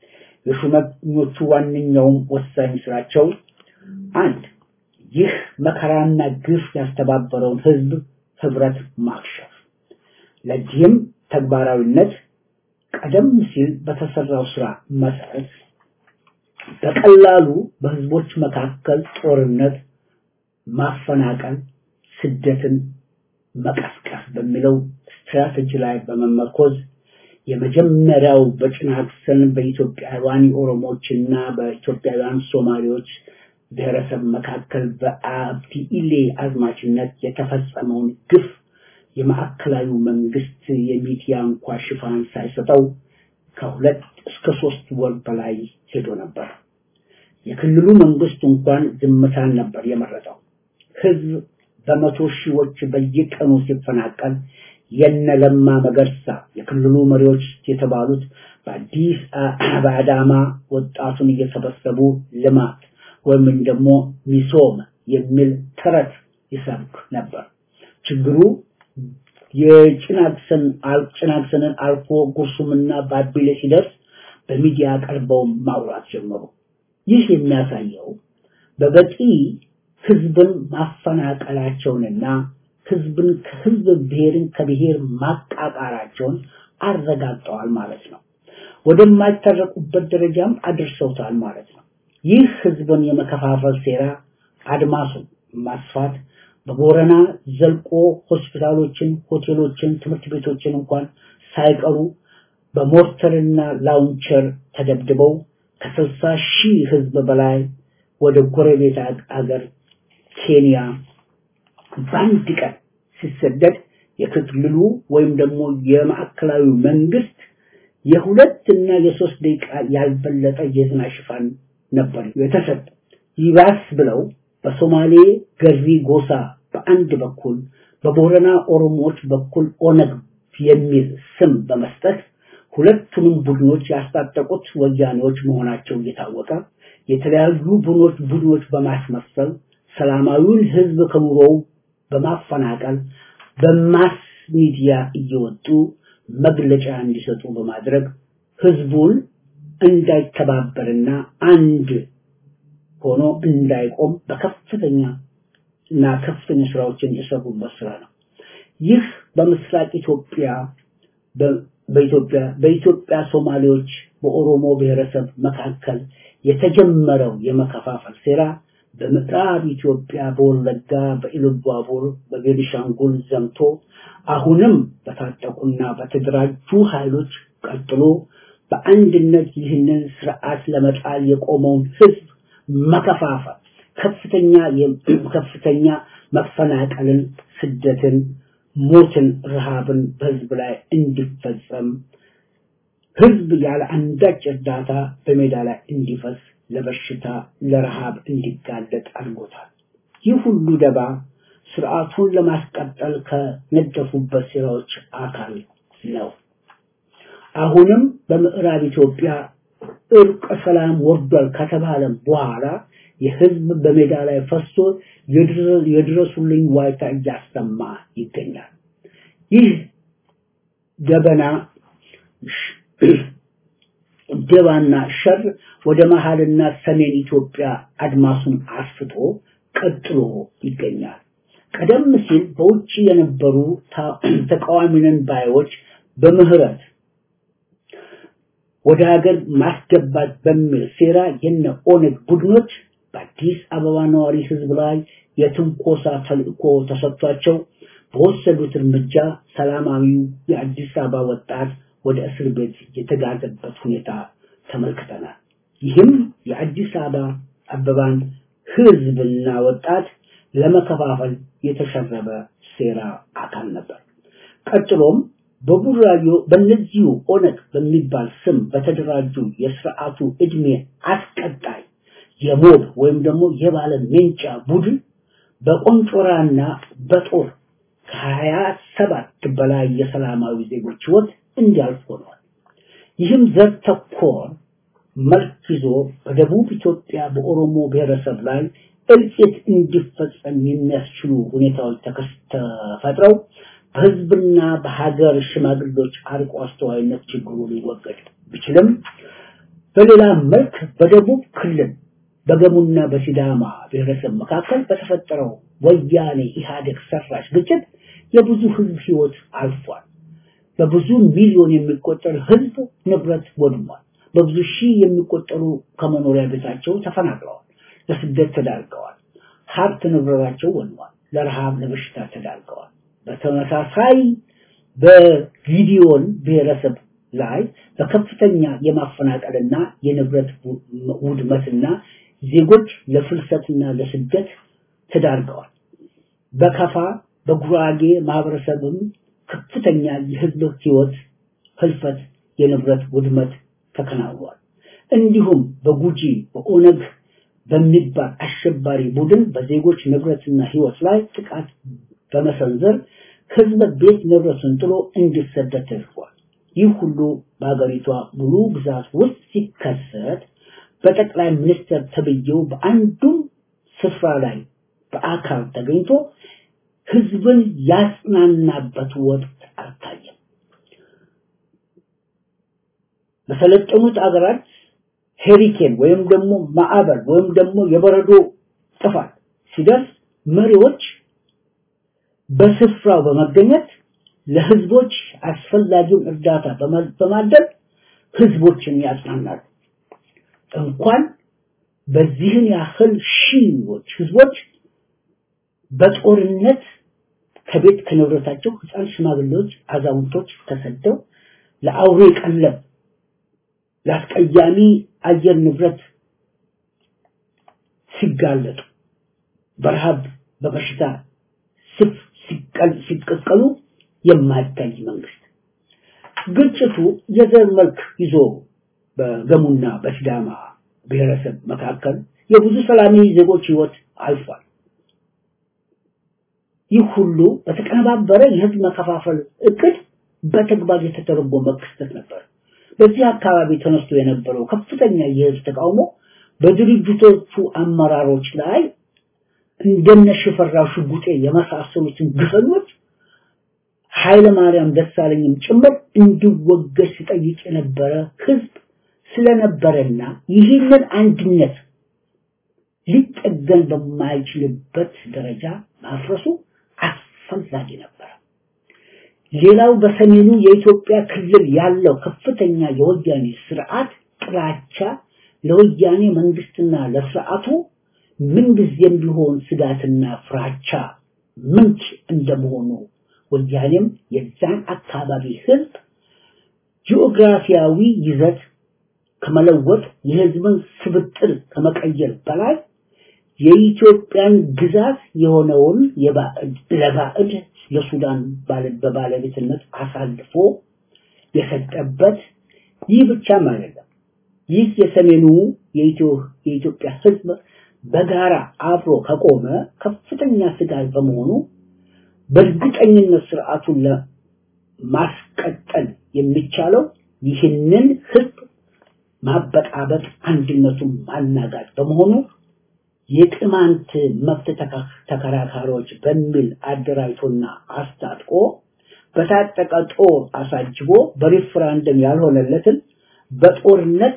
የሹመኞቹ ዋነኛውም ወሳኝ ስራቸው አንድ ይህ መከራና ግፍ ያስተባበረውን ህዝብ ህብረት ማክሸፍ። ለዚህም ተግባራዊነት ቀደም ሲል በተሰራው ስራ መሰረት በቀላሉ በህዝቦች መካከል ጦርነት፣ ማፈናቀል፣ ስደትን መቀስቀስ በሚለው ስትራቴጂ ላይ በመመርኮዝ የመጀመሪያው በጭናክሰን በኢትዮጵያውያን ኦሮሞዎችና በኢትዮጵያውያን ሶማሌዎች ብሔረሰብ መካከል በአብዲ ኢሌ አዝማችነት የተፈጸመውን ግፍ የማዕከላዊ መንግስት የሚዲያ እንኳ ሽፋን ሳይሰጠው ከሁለት እስከ ሶስት ወር በላይ ሄዶ ነበር። የክልሉ መንግስት እንኳን ዝምታን ነበር የመረጠው። ህዝብ በመቶ ሺዎች በየቀኑ ሲፈናቀል የነለማ መገርሳ የክልሉ መሪዎች የተባሉት በአዲስ በአዳማ ወጣቱን እየሰበሰቡ ልማት ወይም ደግሞ ሚሶም የሚል ተረት ይሰብክ ነበር። ችግሩ የጭናክሰን ጭናክሰንን አልፎ ጉርሱምና ባቢሌ ሲደርስ በሚዲያ ቀርበው ማውራት ጀመሩ። ይህ የሚያሳየው በበቂ ህዝብን ማፈናቀላቸውንና ህዝብን ከህዝብ ብሔርን ከብሔር ማቃቃራቸውን አረጋግጠዋል ማለት ነው። ወደማይታረቁበት ደረጃም አድርሰውታል ማለት ነው። ይህ ህዝብን የመከፋፈል ሴራ አድማሱን ማስፋት በቦረና ዘልቆ ሆስፒታሎችን፣ ሆቴሎችን፣ ትምህርት ቤቶችን እንኳን ሳይቀሩ በሞርተርና ላውንቸር ተደብድበው ከስልሳ ሺህ ህዝብ በላይ ወደ ጎረቤት አገር ኬንያ በአንድ ቀን ሲሰደድ የክልሉ ወይም ደግሞ የማዕከላዊ መንግስት የሁለት እና የሶስት ደቂቃ ያልበለጠ የዜና ሽፋን ነበር የተሰጠ። ይባስ ብለው በሶማሌ ገሪ ጎሳ በአንድ በኩል በቦረና ኦሮሞዎች በኩል ኦነግ የሚል ስም በመስጠት ሁለቱንም ቡድኖች ያስታጠቁት ወያኔዎች መሆናቸው እየታወቀ የተለያዩ ቡድኖች ቡድኖች በማስመሰል ሰላማዊውን ህዝብ ከኑሮው በማፈናቀል በማስ ሚዲያ እየወጡ መግለጫ እንዲሰጡ በማድረግ ህዝቡን እንዳይተባበርና አንድ ሆኖ እንዳይቆም በከፍተኛ እና ከፍተኛ ስራዎችን የሰሩበት ስራ ነው። ይህ በምስራቅ ኢትዮጵያ በኢትዮጵያ በኢትዮጵያ ሶማሌዎች በኦሮሞ ብሔረሰብ መካከል የተጀመረው የመከፋፈል ሴራ በምዕራብ ኢትዮጵያ በወለጋ በኢሉባቡር በቤኒሻንጉል ዘምቶ አሁንም በታጠቁና በተደራጁ ኃይሎች ቀጥሎ በአንድነት ይህንን ስርዓት ለመጣል የቆመውን ህዝብ መከፋፈል ከፍተኛ ከፍተኛ መፈናቀልን፣ ስደትን፣ ሞትን፣ ረሃብን በህዝብ ላይ እንዲፈጸም ህዝብ ያለ አንዳች እርዳታ በሜዳ ላይ እንዲፈስ ለበሽታ ለረሃብ እንዲጋለጥ አድርጎታል። ይህ ሁሉ ደባ ስርዓቱን ለማስቀጠል ከነደፉበት ሴራዎች አካል ነው። አሁንም በምዕራብ ኢትዮጵያ እርቀ ሰላም ወርዷል ከተባለ በኋላ የህዝብ በሜዳ ላይ ፈሶ የድረሱልኝ ዋይታ እያሰማ ይገኛል። ይህ ደበና ደባና ሸር ወደ መሃልና ሰሜን ኢትዮጵያ አድማሱን አስፍቶ ቀጥሎ ይገኛል። ቀደም ሲል በውጭ የነበሩ ተቃዋሚነን ባዮች በምህረት ወደ ሀገር ማስገባት በሚል ሴራ የነ ኦነግ ቡድኖች በአዲስ አበባ ነዋሪ ህዝብ ላይ የትንኮሳ ተልእኮ ተሰጥቷቸው በወሰዱት እርምጃ ሰላማዊው የአዲስ አበባ ወጣት ወደ እስር ቤት የተጋዘበት ሁኔታ ተመልክተናል። ይህም የአዲስ አበባ አበባን ህዝብና ወጣት ለመከፋፈል የተሸረበ ሴራ አካል ነበር። ቀጥሎም በቡራዮ በእነዚሁ ኦነግ በሚባል ስም በተደራጁ የስርዓቱ እድሜ አስቀጣይ የሞብ ወይም ደግሞ የባለ ሜንጫ ቡድን በቆንጮራና በጦር ከሀያ ሰባት በላይ የሰላማዊ ዜጎች ህይወት እንዲያልፍ ሆኗል። ይህም ዘር ተኮር መልክ ይዞ በደቡብ ኢትዮጵያ በኦሮሞ ብሔረሰብ ላይ እልቂት እንዲፈጸም የሚያስችሉ ሁኔታዎች ተፈጥረው በህዝብና በሀገር ሽማግሌዎች አርቆ አስተዋይነት ችግሩ ሊወገድ ቢችልም በሌላ መልክ በደቡብ ክልል በገሙና በሲዳማ ብሔረሰብ መካከል በተፈጠረው ወያኔ ኢህአዴግ ሰራሽ ግጭት የብዙ ህዝብ ህይወት አልፏል። በብዙ ሚሊዮን የሚቆጠር ህዝብ ንብረት ወድሟል። በብዙ ሺህ የሚቆጠሩ ከመኖሪያ ቤታቸው ተፈናቅለዋል፣ ለስደት ተዳርገዋል። ሀብት ንብረታቸው ወድሟል፣ ለረሃብ ለበሽታ ተዳርገዋል። በተመሳሳይ በጊዲዮን ብሔረሰብ ላይ በከፍተኛ የማፈናቀልና የንብረት ውድመትና ዜጎች ለፍልሰትና ለስደት ተዳርገዋል። በከፋ በጉራጌ ማህበረሰብም ከፍተኛ የህዝብ ህይወት ህልፈት፣ የንብረት ውድመት ተከናውኗል። እንዲሁም በጉጂ በኦነግ በሚባል አሸባሪ ቡድን በዜጎች ንብረትና ህይወት ላይ ጥቃት በመሰንዘር ህዝብ ቤት ንብረቱን ጥሎ እንዲሰደድ ተደርጓል። ይህ ሁሉ በሀገሪቷ ሙሉ ግዛት ውስጥ ሲከሰት በጠቅላይ ሚኒስትር ተብዬው በአንዱም ስፍራ ላይ በአካል ተገኝቶ ህዝብን ያጽናናበት ወቅት አልታየም። በሰለጠኑት አገራት ሄሪኬን ወይም ደግሞ ማዕበል ወይም ደግሞ የበረዶ ጥፋት ሲደርስ መሪዎች በስፍራው በመገኘት ለህዝቦች አስፈላጊውን እርዳታ በማድረግ ህዝቦችን ያጽናናሉ። እንኳን በዚህን ያህል ሺዎች ህዝቦች በጦርነት ከቤት ከንብረታቸው ህፃን፣ ሽማግሌዎች፣ አዛውንቶች ተሰደው ለአውሬ ቀለብ ለአስቀያሚ አየር ንብረት ሲጋለጡ በረሃብ በበሽታ ስፍ ሲቀቀሉ የማይታይ መንግስት ግጭቱ የዘር መልክ ይዞ በገሙና በሲዳማ ብሔረሰብ መካከል የብዙ ሰላማዊ ዜጎች ህይወት አልፏል። ይህ ሁሉ በተቀነባበረ የህዝብ መከፋፈል እቅድ በተግባር የተተረጎመ ክስተት ነበር። በዚህ አካባቢ ተነስቶ የነበረው ከፍተኛ የህዝብ ተቃውሞ በድርጅቶቹ አመራሮች ላይ እንደነ ሽፈራው ሽጉጤ የመሳሰሉትን ግፈኞች ኃይለ ማርያም ደሳለኝም ጭምር እንዲወገድ ሲጠይቅ የነበረ ህዝብ ስለነበረና ይህንን አንድነት ሊጠገን በማይችልበት ደረጃ ማፍረሱ አስፈላጊ ነበር። ሌላው በሰሜኑ የኢትዮጵያ ክልል ያለው ከፍተኛ የወያኔ ስርዓት ጥላቻ ለወያኔ መንግስትና ለስርዓቱ ምንጊዜም ቢሆን ስጋትና ፍራቻ ምንጭ እንደመሆኑ ወያኔም የዛን አካባቢ ህዝብ ጂኦግራፊያዊ ይዘት ከመለወጥ የህዝብን ስብጥር ከመቀየር በላይ የኢትዮጵያን ግዛት የሆነውን ለባዕድ ለሱዳን በባለቤትነት አሳልፎ የሰጠበት ይህ ብቻም አይደለም። ይህ የሰሜኑ የኢትዮጵያ ህዝብ በጋራ አብሮ ከቆመ ከፍተኛ ስጋት በመሆኑ በእርግጠኝነት ስርዓቱን ለማስቀጠል የሚቻለው ይህንን ህዝብ ማበጣበጥ፣ አንድነቱን ማናጋት በመሆኑ የቅማንት መብት ተከራካሪዎች በሚል አደራጅቶና አስታጥቆ በታጠቀ ጦር አሳጅቦ በሪፍራንደም ያልሆነለትን በጦርነት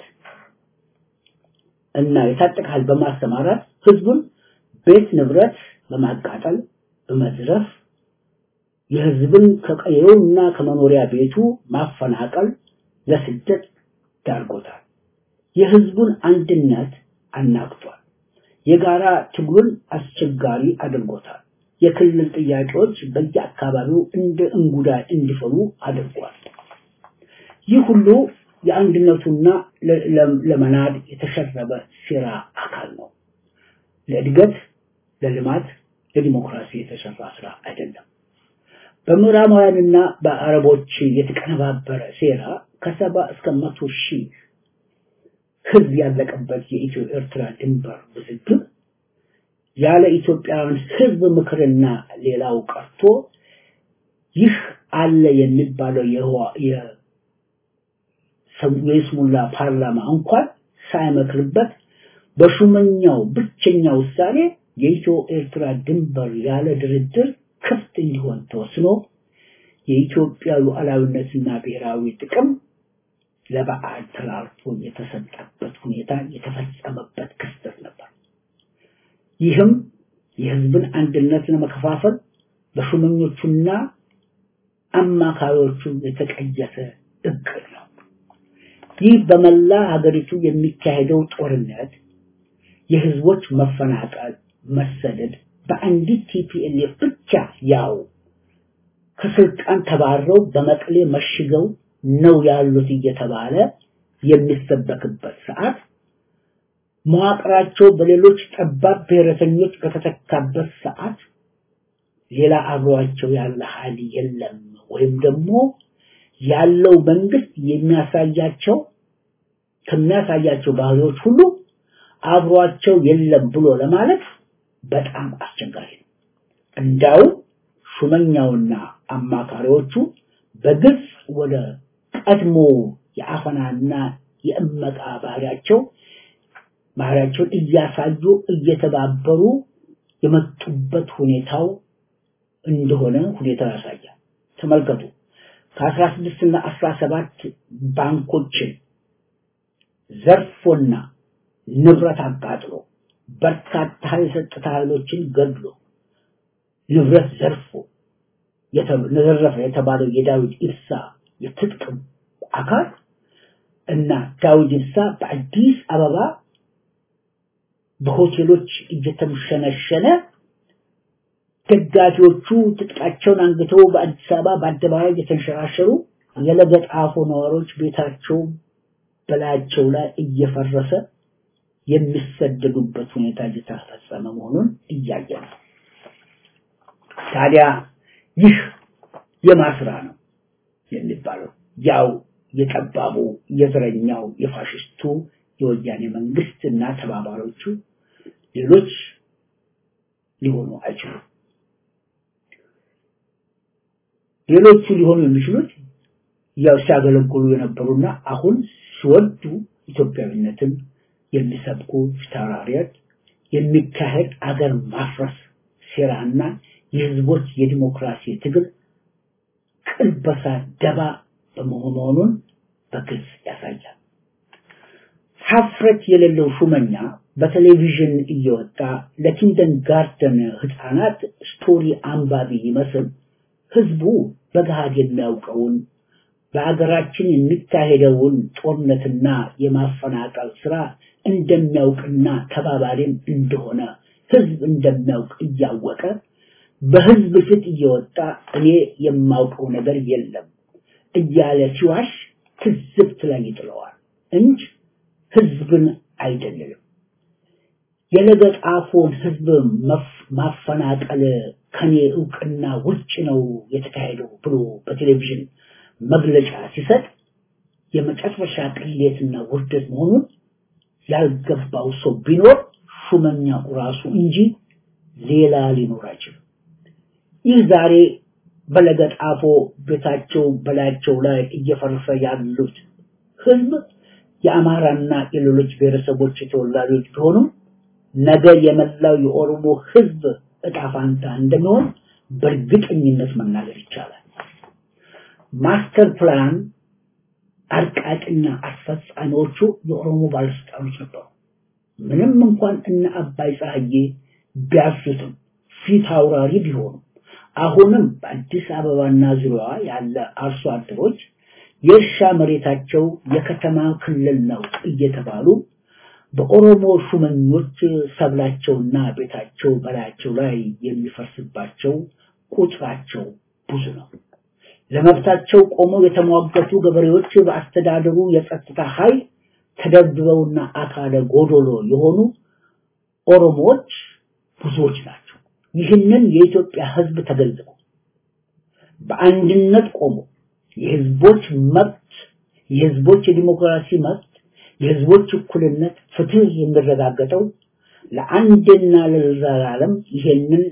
እና የታጠቀ ኃይል በማሰማራት ህዝቡን ቤት ንብረት በማቃጠል በመዝረፍ የህዝብን ከቀየውና ከመኖሪያ ቤቱ ማፈናቀል ለስደት ዳርጎታል። የህዝቡን አንድነት አናግቷል። የጋራ ትግሉን አስቸጋሪ አድርጎታል። የክልል ጥያቄዎች በየአካባቢው እንደ እንጉዳይ እንዲፈሉ አድርጓል። ይህ ሁሉ የአንድነቱና ለመናድ የተሸረበ ሴራ አካል ነው። ለእድገት፣ ለልማት፣ ለዲሞክራሲ የተሰራ ስራ አይደለም። በምዕራባውያንና በአረቦች የተቀነባበረ ሴራ ከሰባ እስከ መቶ ሺህ ህዝብ ያለቀበት የኢትዮ ኤርትራ ድንበር ውዝግብ ያለ ኢትዮጵያውያን ህዝብ ምክርና ሌላው ቀርቶ ይህ አለ የሚባለው የይስሙላ ፓርላማ እንኳን ሳይመክርበት በሹመኛው ብቸኛ ውሳኔ የኢትዮ ኤርትራ ድንበር ያለ ድርድር ክፍት እንዲሆን ተወስኖ የኢትዮጵያ ሉዓላዊነትና ብሔራዊ ጥቅም ለበዓል ተላልፎ የተሰጠበት ሁኔታ የተፈጸመበት ክስተት ነበር። ይህም የህዝብን አንድነት ለመከፋፈል በሹመኞቹና አማካሪዎቹ የተቀየሰ እቅድ ነው። ይህ በመላ ሀገሪቱ የሚካሄደው ጦርነት፣ የህዝቦች መፈናቀል፣ መሰደድ በአንዲት ቲፒኤልኤፍ ብቻ ያው ከስልጣን ተባረው በመቀሌ መሽገው ነው ያሉት እየተባለ የሚሰበክበት ሰዓት መዋቅራቸው በሌሎች ጠባብ ብሔረተኞች በተተካበት ሰዓት ሌላ አብሯቸው ያለ ኃይል የለም ወይም ደግሞ ያለው መንግስት የሚያሳያቸው ከሚያሳያቸው ባህሪዎች ሁሉ አብሯቸው የለም ብሎ ለማለት በጣም አስቸጋሪ ነው። እንዳው ሹመኛውና አማካሪዎቹ በግልጽ ወደ ቀድሞ የአፈናና የእመቃ ባህሪያቸው ባህሪያቸውን እያሳዩ እየተባበሩ የመጡበት ሁኔታው እንደሆነ ሁኔታው ያሳያል። ተመልከቱ። ከአስራ ስድስት እና አስራ ሰባት ባንኮችን ዘርፎና ንብረት አቃጥሎ በርካታ የጸጥታ ኃይሎችን ገድሎ ንብረት ዘርፎ ዘረፈ የተባለው የዳዊት ኢብሳ የትጥቅ አካል እና ዳዊት ኢብሳ በአዲስ አበባ በሆቴሎች እየተምሸነሸነ ደጋፊዎቹ ትጥቃቸውን አንግተው በአዲስ አበባ በአደባባይ እየተንሸራሸሩ የለገጣፎ ነዋሪዎች ቤታቸው በላያቸው ላይ እየፈረሰ የሚሰደዱበት ሁኔታ እየተፈጸመ መሆኑን እያየ ነው። ታዲያ ይህ የማስራ ነው የሚባለው ያው የጠባቡ የዘረኛው የፋሽስቱ የወያኔ መንግስት እና ተባባሪዎቹ ሌሎች ሊሆኑ አይችሉም። ሌሎቹ ሊሆኑ የሚችሉት ያው ሲያገለግሉ የነበሩና አሁን ሲወዱ ኢትዮጵያዊነትን የሚሰብኩ ፊታውራሪያት የሚካሄድ አገር ማፍረስ ሴራና የህዝቦች የዲሞክራሲ ትግል ቅልበሳ ደባ በመሆኑን በግልጽ ያሳያል። ሀፍረት የሌለው ሹመኛ በቴሌቪዥን እየወጣ ለኪንደን ጋርደን ህፃናት ስቶሪ አንባቢ ይመስል ህዝቡ በገሃድ የሚያውቀውን በአገራችን የሚካሄደውን ጦርነትና የማፈናቀል ስራ እንደሚያውቅና ተባባሪም እንደሆነ ህዝብ እንደሚያውቅ እያወቀ በህዝብ ፊት እየወጣ እኔ የማውቀው ነገር የለም እያለ ሲዋሽ ትዝብት ላይ ይጥለዋል እንጂ ህዝብን አይደለም። የለገጣፎን ህዝብ ማፈናቀል ከኔ እውቅና ውጭ ነው የተካሄደው ብሎ በቴሌቪዥን መግለጫ ሲሰጥ የመጨረሻ ቅሌትና ውርደት መሆኑን ያልገባው ሰው ቢኖር ሹመኛው ራሱ እንጂ ሌላ ሊኖር አይችልም። ይህ ዛሬ በለገጣፎ ቤታቸው በላያቸው ላይ እየፈረሰ ያሉት ህዝብ የአማራና የሌሎች ብሔረሰቦች ተወላጆች ቢሆኑም ነገ የመላው የኦሮሞ ህዝብ እጣ ፋንታ እንደሚሆን በእርግጠኝነት መናገር ይቻላል። ማስተር ፕላን አርቃቂና አስፈጻሚዎቹ የኦሮሞ ባለስልጣኖች ነበሩ። ምንም እንኳን እነ አባይ ፀሐዬ ቢያዙትም ፊት አውራሪ ቢሆኑ አሁንም በአዲስ አበባና ዙሪያዋ ያለ አርሶ አደሮች የእርሻ መሬታቸው የከተማ ክልል ነው እየተባሉ በኦሮሞ ሹመኞች ሰብላቸውና ቤታቸው በላያቸው ላይ የሚፈርስባቸው ቁጥራቸው ብዙ ነው። ለመብታቸው ቆመው የተሟገቱ ገበሬዎች በአስተዳደሩ የጸጥታ ኃይል ተደብድበውና አካለ ጎዶሎ የሆኑ ኦሮሞዎች ብዙዎች ናቸው። ይህንን የኢትዮጵያ ህዝብ ተገንዝቦ በአንድነት ቆሞ የህዝቦች መብት የህዝቦች የዲሞክራሲ መብት የህዝቦች እኩልነት ፍትህ የሚረጋገጠው ለአንድና ለዘላለም ይሄንን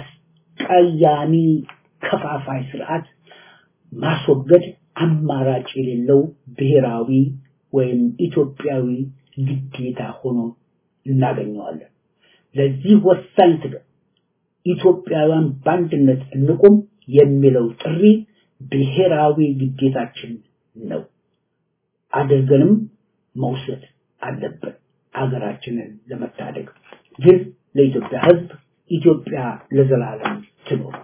አስቀያሚ ከፋፋይ ስርዓት ማስወገድ አማራጭ የሌለው ብሔራዊ ወይም ኢትዮጵያዊ ግዴታ ሆኖ እናገኘዋለን። ለዚህ ወሳኝ ትግል ኢትዮጵያውያን በአንድነት እንቁም የሚለው ጥሪ ብሔራዊ ግዴታችን ነው። አድርገንም መውሰድ አለብን አገራችንን ለመታደግ። ግን ለኢትዮጵያ ህዝብ ኢትዮጵያ ለዘላለም ትኖር።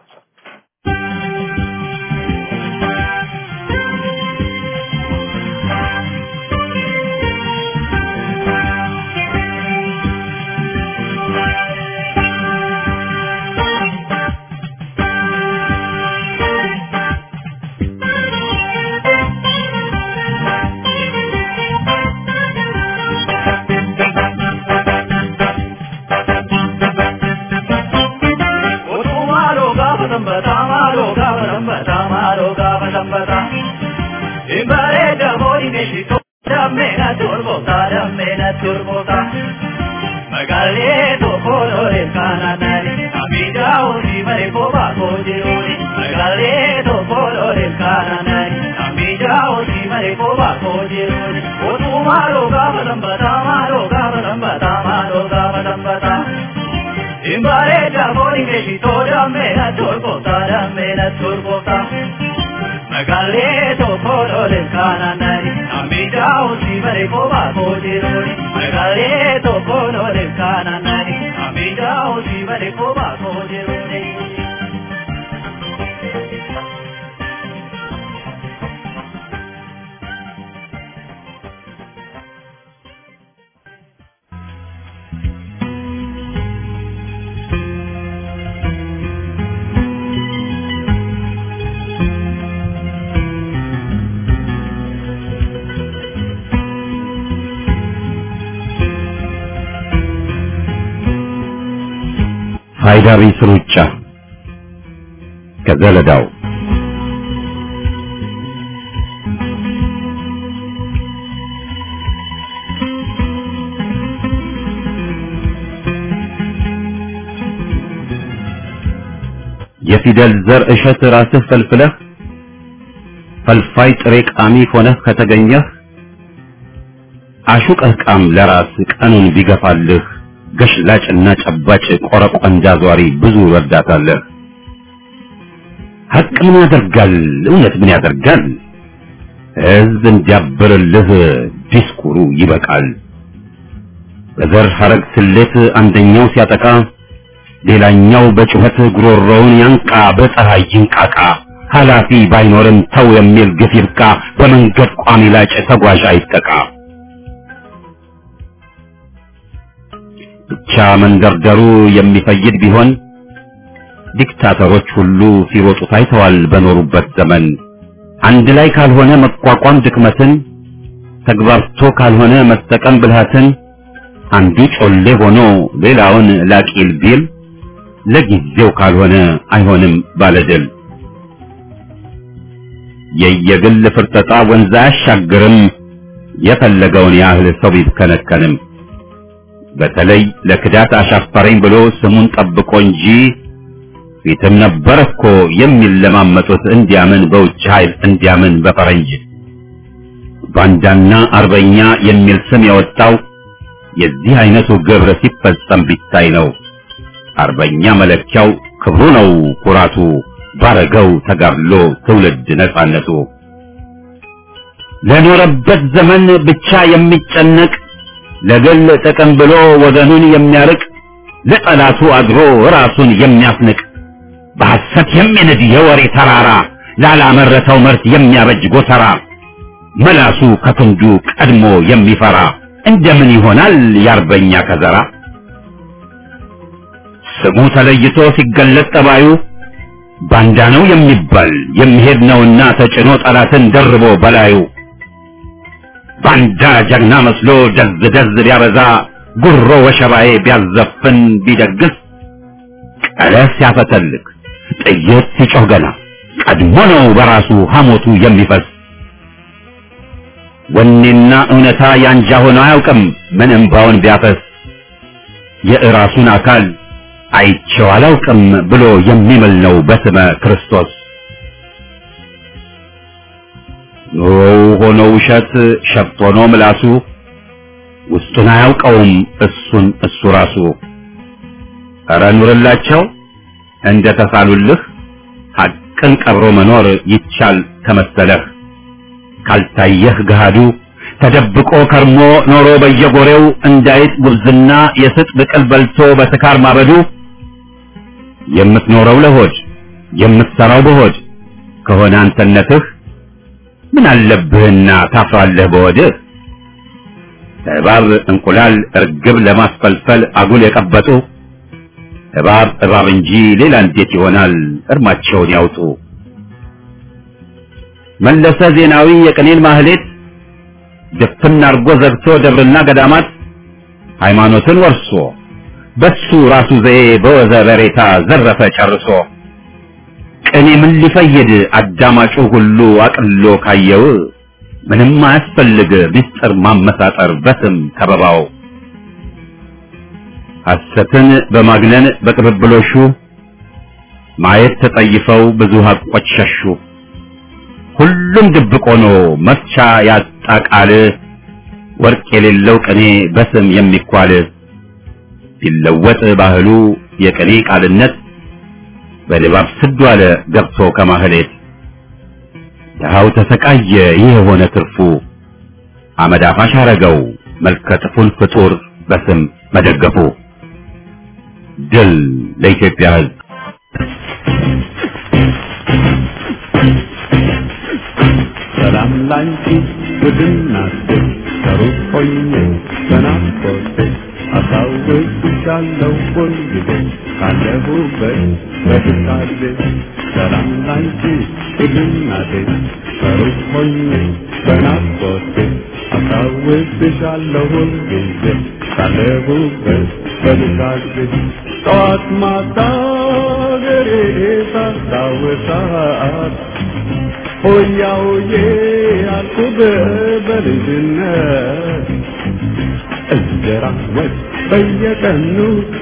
Magalee tokko lolen kananani amija usi bare ko ba ko jiruni Magalee tokko lolen kananani amija usi bare ko ba ko jiruni ሃይዳሪስ ሩጫ ከዘለዳው የፊደል ዘር እሸት ራስህ ፈልፍለህ ፈልፋይ ጥሬ ቃሚ ሆነህ ከተገኘህ አሹቀህ ቃም ለራስ ቀኑን ቢገፋልህ ገሽላጭና ጨባጭ ቆረቆንጃ ዟሪ ብዙ ረዳታለህ። ሀቅ ምን ያደርጋል? እውነት ምን ያደርጋል? ህዝብ እንዲያብርልህ ዲስኩሩ ይበቃል። በዘር ሐረግ ስሌት አንደኛው ሲያጠቃ ሌላኛው በጩኸት ጉሮሮውን ያንቃ፣ በፀሐይ ይንቃቃ። ኃላፊ ባይኖርም ተው የሚል ግፍ ይብቃ። በመንገድ ቋሚ ላጭ ተጓዥ አይጠቃ። ብቻ መንደርደሩ የሚፈይድ ቢሆን ዲክታተሮች ሁሉ ሲሮጡ ታይተዋል በኖሩበት ዘመን። አንድ ላይ ካልሆነ መቋቋም ድክመትን፣ ተግባብቶ ካልሆነ መጠቀም ብልሃትን፣ አንዱ ጮሌ ሆኖ ሌላውን ላቂል ቢል ለጊዜው ካልሆነ አይሆንም ባለድል። የየግል ፍርጠጣ ወንዝ አያሻግርም፣ የፈለገውን ያህል ሰው ቢብከነከንም። በተለይ ለክዳት አሻፈረኝ ብሎ ስሙን ጠብቆ እንጂ ፊትም ነበር እኮ የሚለማመጡት እንዲያምን በውጭ ኃይል እንዲያምን በፈረንጅ ባንዳና አርበኛ የሚል ስም የወጣው የዚህ አይነቱ ግብር ሲፈጸም ቢታይ ነው። አርበኛ መለኪያው ክብሩ ነው ኩራቱ፣ ባረገው ተጋድሎ ትውልድ ነጻነቱ። ለኖረበት ዘመን ብቻ የሚጨነቅ ለግል ጥቅም ብሎ ወገኑን የሚያርቅ ለጠላቱ አድሮ ራሱን የሚያስንቅ በሐሰት የሚንድ የወሬ ተራራ ላላመረተው ምርት የሚያበጅ ጎተራ መላሱ ከክንዱ ቀድሞ የሚፈራ እንደምን ይሆናል የአርበኛ ከዘራ? ስሙ ተለይቶ ሲገለጥ ጠባዩ ባንዳ ነው የሚባል የሚሄድ ነውና ተጭኖ ጠላትን ደርቦ በላዩ ባንዳ ጀግና መስሎ ደዝ ደዝ ቢያበዛ ጉሮ ወሸባዬ ቢያዘፍን ቢደግስ ቀለስ ሲያፈተልክ ጥይት ሲጮህ ገና ቀድሞ ነው በራሱ ሐሞቱ የሚፈስ ወኔና እውነታ ያንጃ ሆኖ አያውቅም ምን እምባውን ቢያፈስ የእራሱን አካል አይቼው አላውቅም ብሎ የሚምል ነው በስመ ክርስቶስ። ኑሮው ሆኖ ውሸት ሸፍት ሆኖ ምላሱ ውስጡን አያውቀውም እሱን እሱ ራሱ። ኧረ ኑርላቸው እንደ ተሳሉልህ ሐቅን ቀብሮ መኖር ይቻል ከመሰለህ ካልታየህ ገሃዱ ተደብቆ ከርሞ ኖሮ በየጎሬው እንዳይጥ ጉብዝና የስጥ ብቅል በልቶ በስካር ማበዱ የምትኖረው ለሆድ የምትሰራው በሆድ ከሆነ አንተነትህ ምን አለብህና ታፍራለህ በወድህ እባብ እንቁላል እርግብ ለማስፈልፈል አጉል የቀበጡ እባብ እባብ እንጂ ሌላ እንዴት ይሆናል እርማቸውን ያውጡ መለሰ ዜናዊ የቅኔን ማህሌት ድፍን አርጎ ዘግቶ ደብርና ገዳማት ሃይማኖትን ወርሶ በሱ ራሱ ዘዬ በወዘ በሬታ ዘረፈ ጨርሶ ቅኔ ምን ሊፈይድ አዳማጩ ሁሉ አቅሎ ካየው ምንም አያስፈልግ ምስጢር ማመሳጠር በስም ከበባው ሐሰትን በማግነን በቅብብሎሹ ማየት ተጠይፈው ብዙ ሀቆች ሸሹ ሁሉም ድብቅ ሆኖ መፍቻ ያጣ ቃል ወርቅ የሌለው ቅኔ በስም የሚኳል ቢለወጥ ባህሉ የቅኔ ቃልነት በድባብ ስዱ አለ ገብቶ ከማህሌት ድሃው ተሰቃየ ይህ የሆነ ትርፉ አመድ አፋሽ አረገው መልከ ጥፉን ፍጡር በስም መደገፉ ድል ለኢትዮጵያ ሕዝብ ሰላም ላንቺ ውድናት ከሩቅ ሆኜ በናፍቆቴ አስታውስሻለሁ ሁልጊዜ ካለሁበት በትካዜ ሰላም ላንቺ ውድናቴ ከሩቅ ሆኜ በናፍቆቴ አስታውስሻለሁ ሁልጊዜ ካለሁበት በትካዜ ጠዋት ማታ ገሬ ሳስታውሳት ሆያ ሆዬ አልኩህ በልጅነት እንጀራ ወጥ በየቀኑ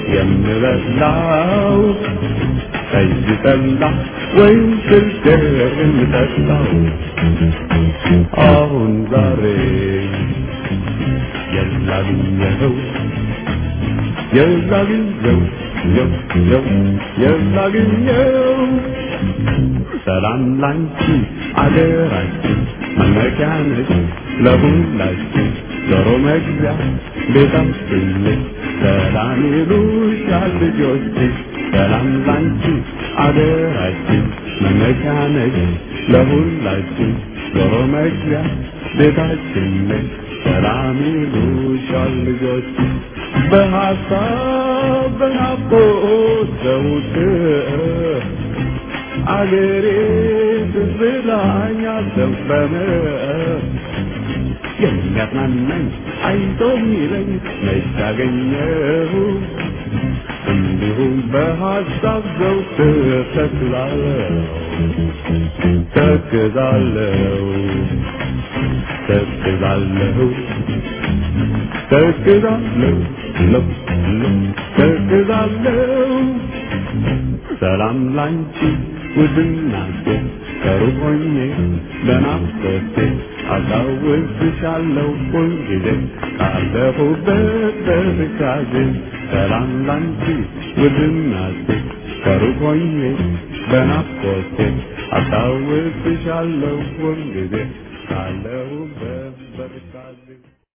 የምበላው ጠጅ ጠላ ወይም ስልገር የምጠጣው አሁን ዛሬ የላግኘኸው የላግኘው የው የው የላግኘው ሰላም ላንቺ አደራችን መመኪያ ነች ለሁላችን ዶሮ መግቢያ ቤታችን ነች ሰላም ይሉሻል ልጆች ሰላም ላንቺ አደራችን መመኪያ ነሽ ለሁላችን ዞሮ መግቢያ ቤታችን ነሽ ሰላም ይሉሻል ልጆች በሀሳብ በናፍቆት ዘውትር አገሬ ትዝላኛል ዘንበመ የሚያጽናናኝ አይዞ የሚለኝ መች አገኘሁ እንዲሁም በሀሳብ ዘውትር ተክላለሁ ተክዛለሁ ተክዛለሁ ተክዛለሁ ለው ለው ተክዛለሁ ሰላም ላንቺ ውድናቴ ከሩቅ ሆኜ ለናፍቆቴ አስታውስሻለሁ ሁልጊዜ ካለሁበት በትካዜ ሰላም ላንቺ ውድናቴ ከሩቅ ሆኜ በናፍቆቴ አስታውስሻለሁ ሁልጊዜ ካለሁበት በትካዜ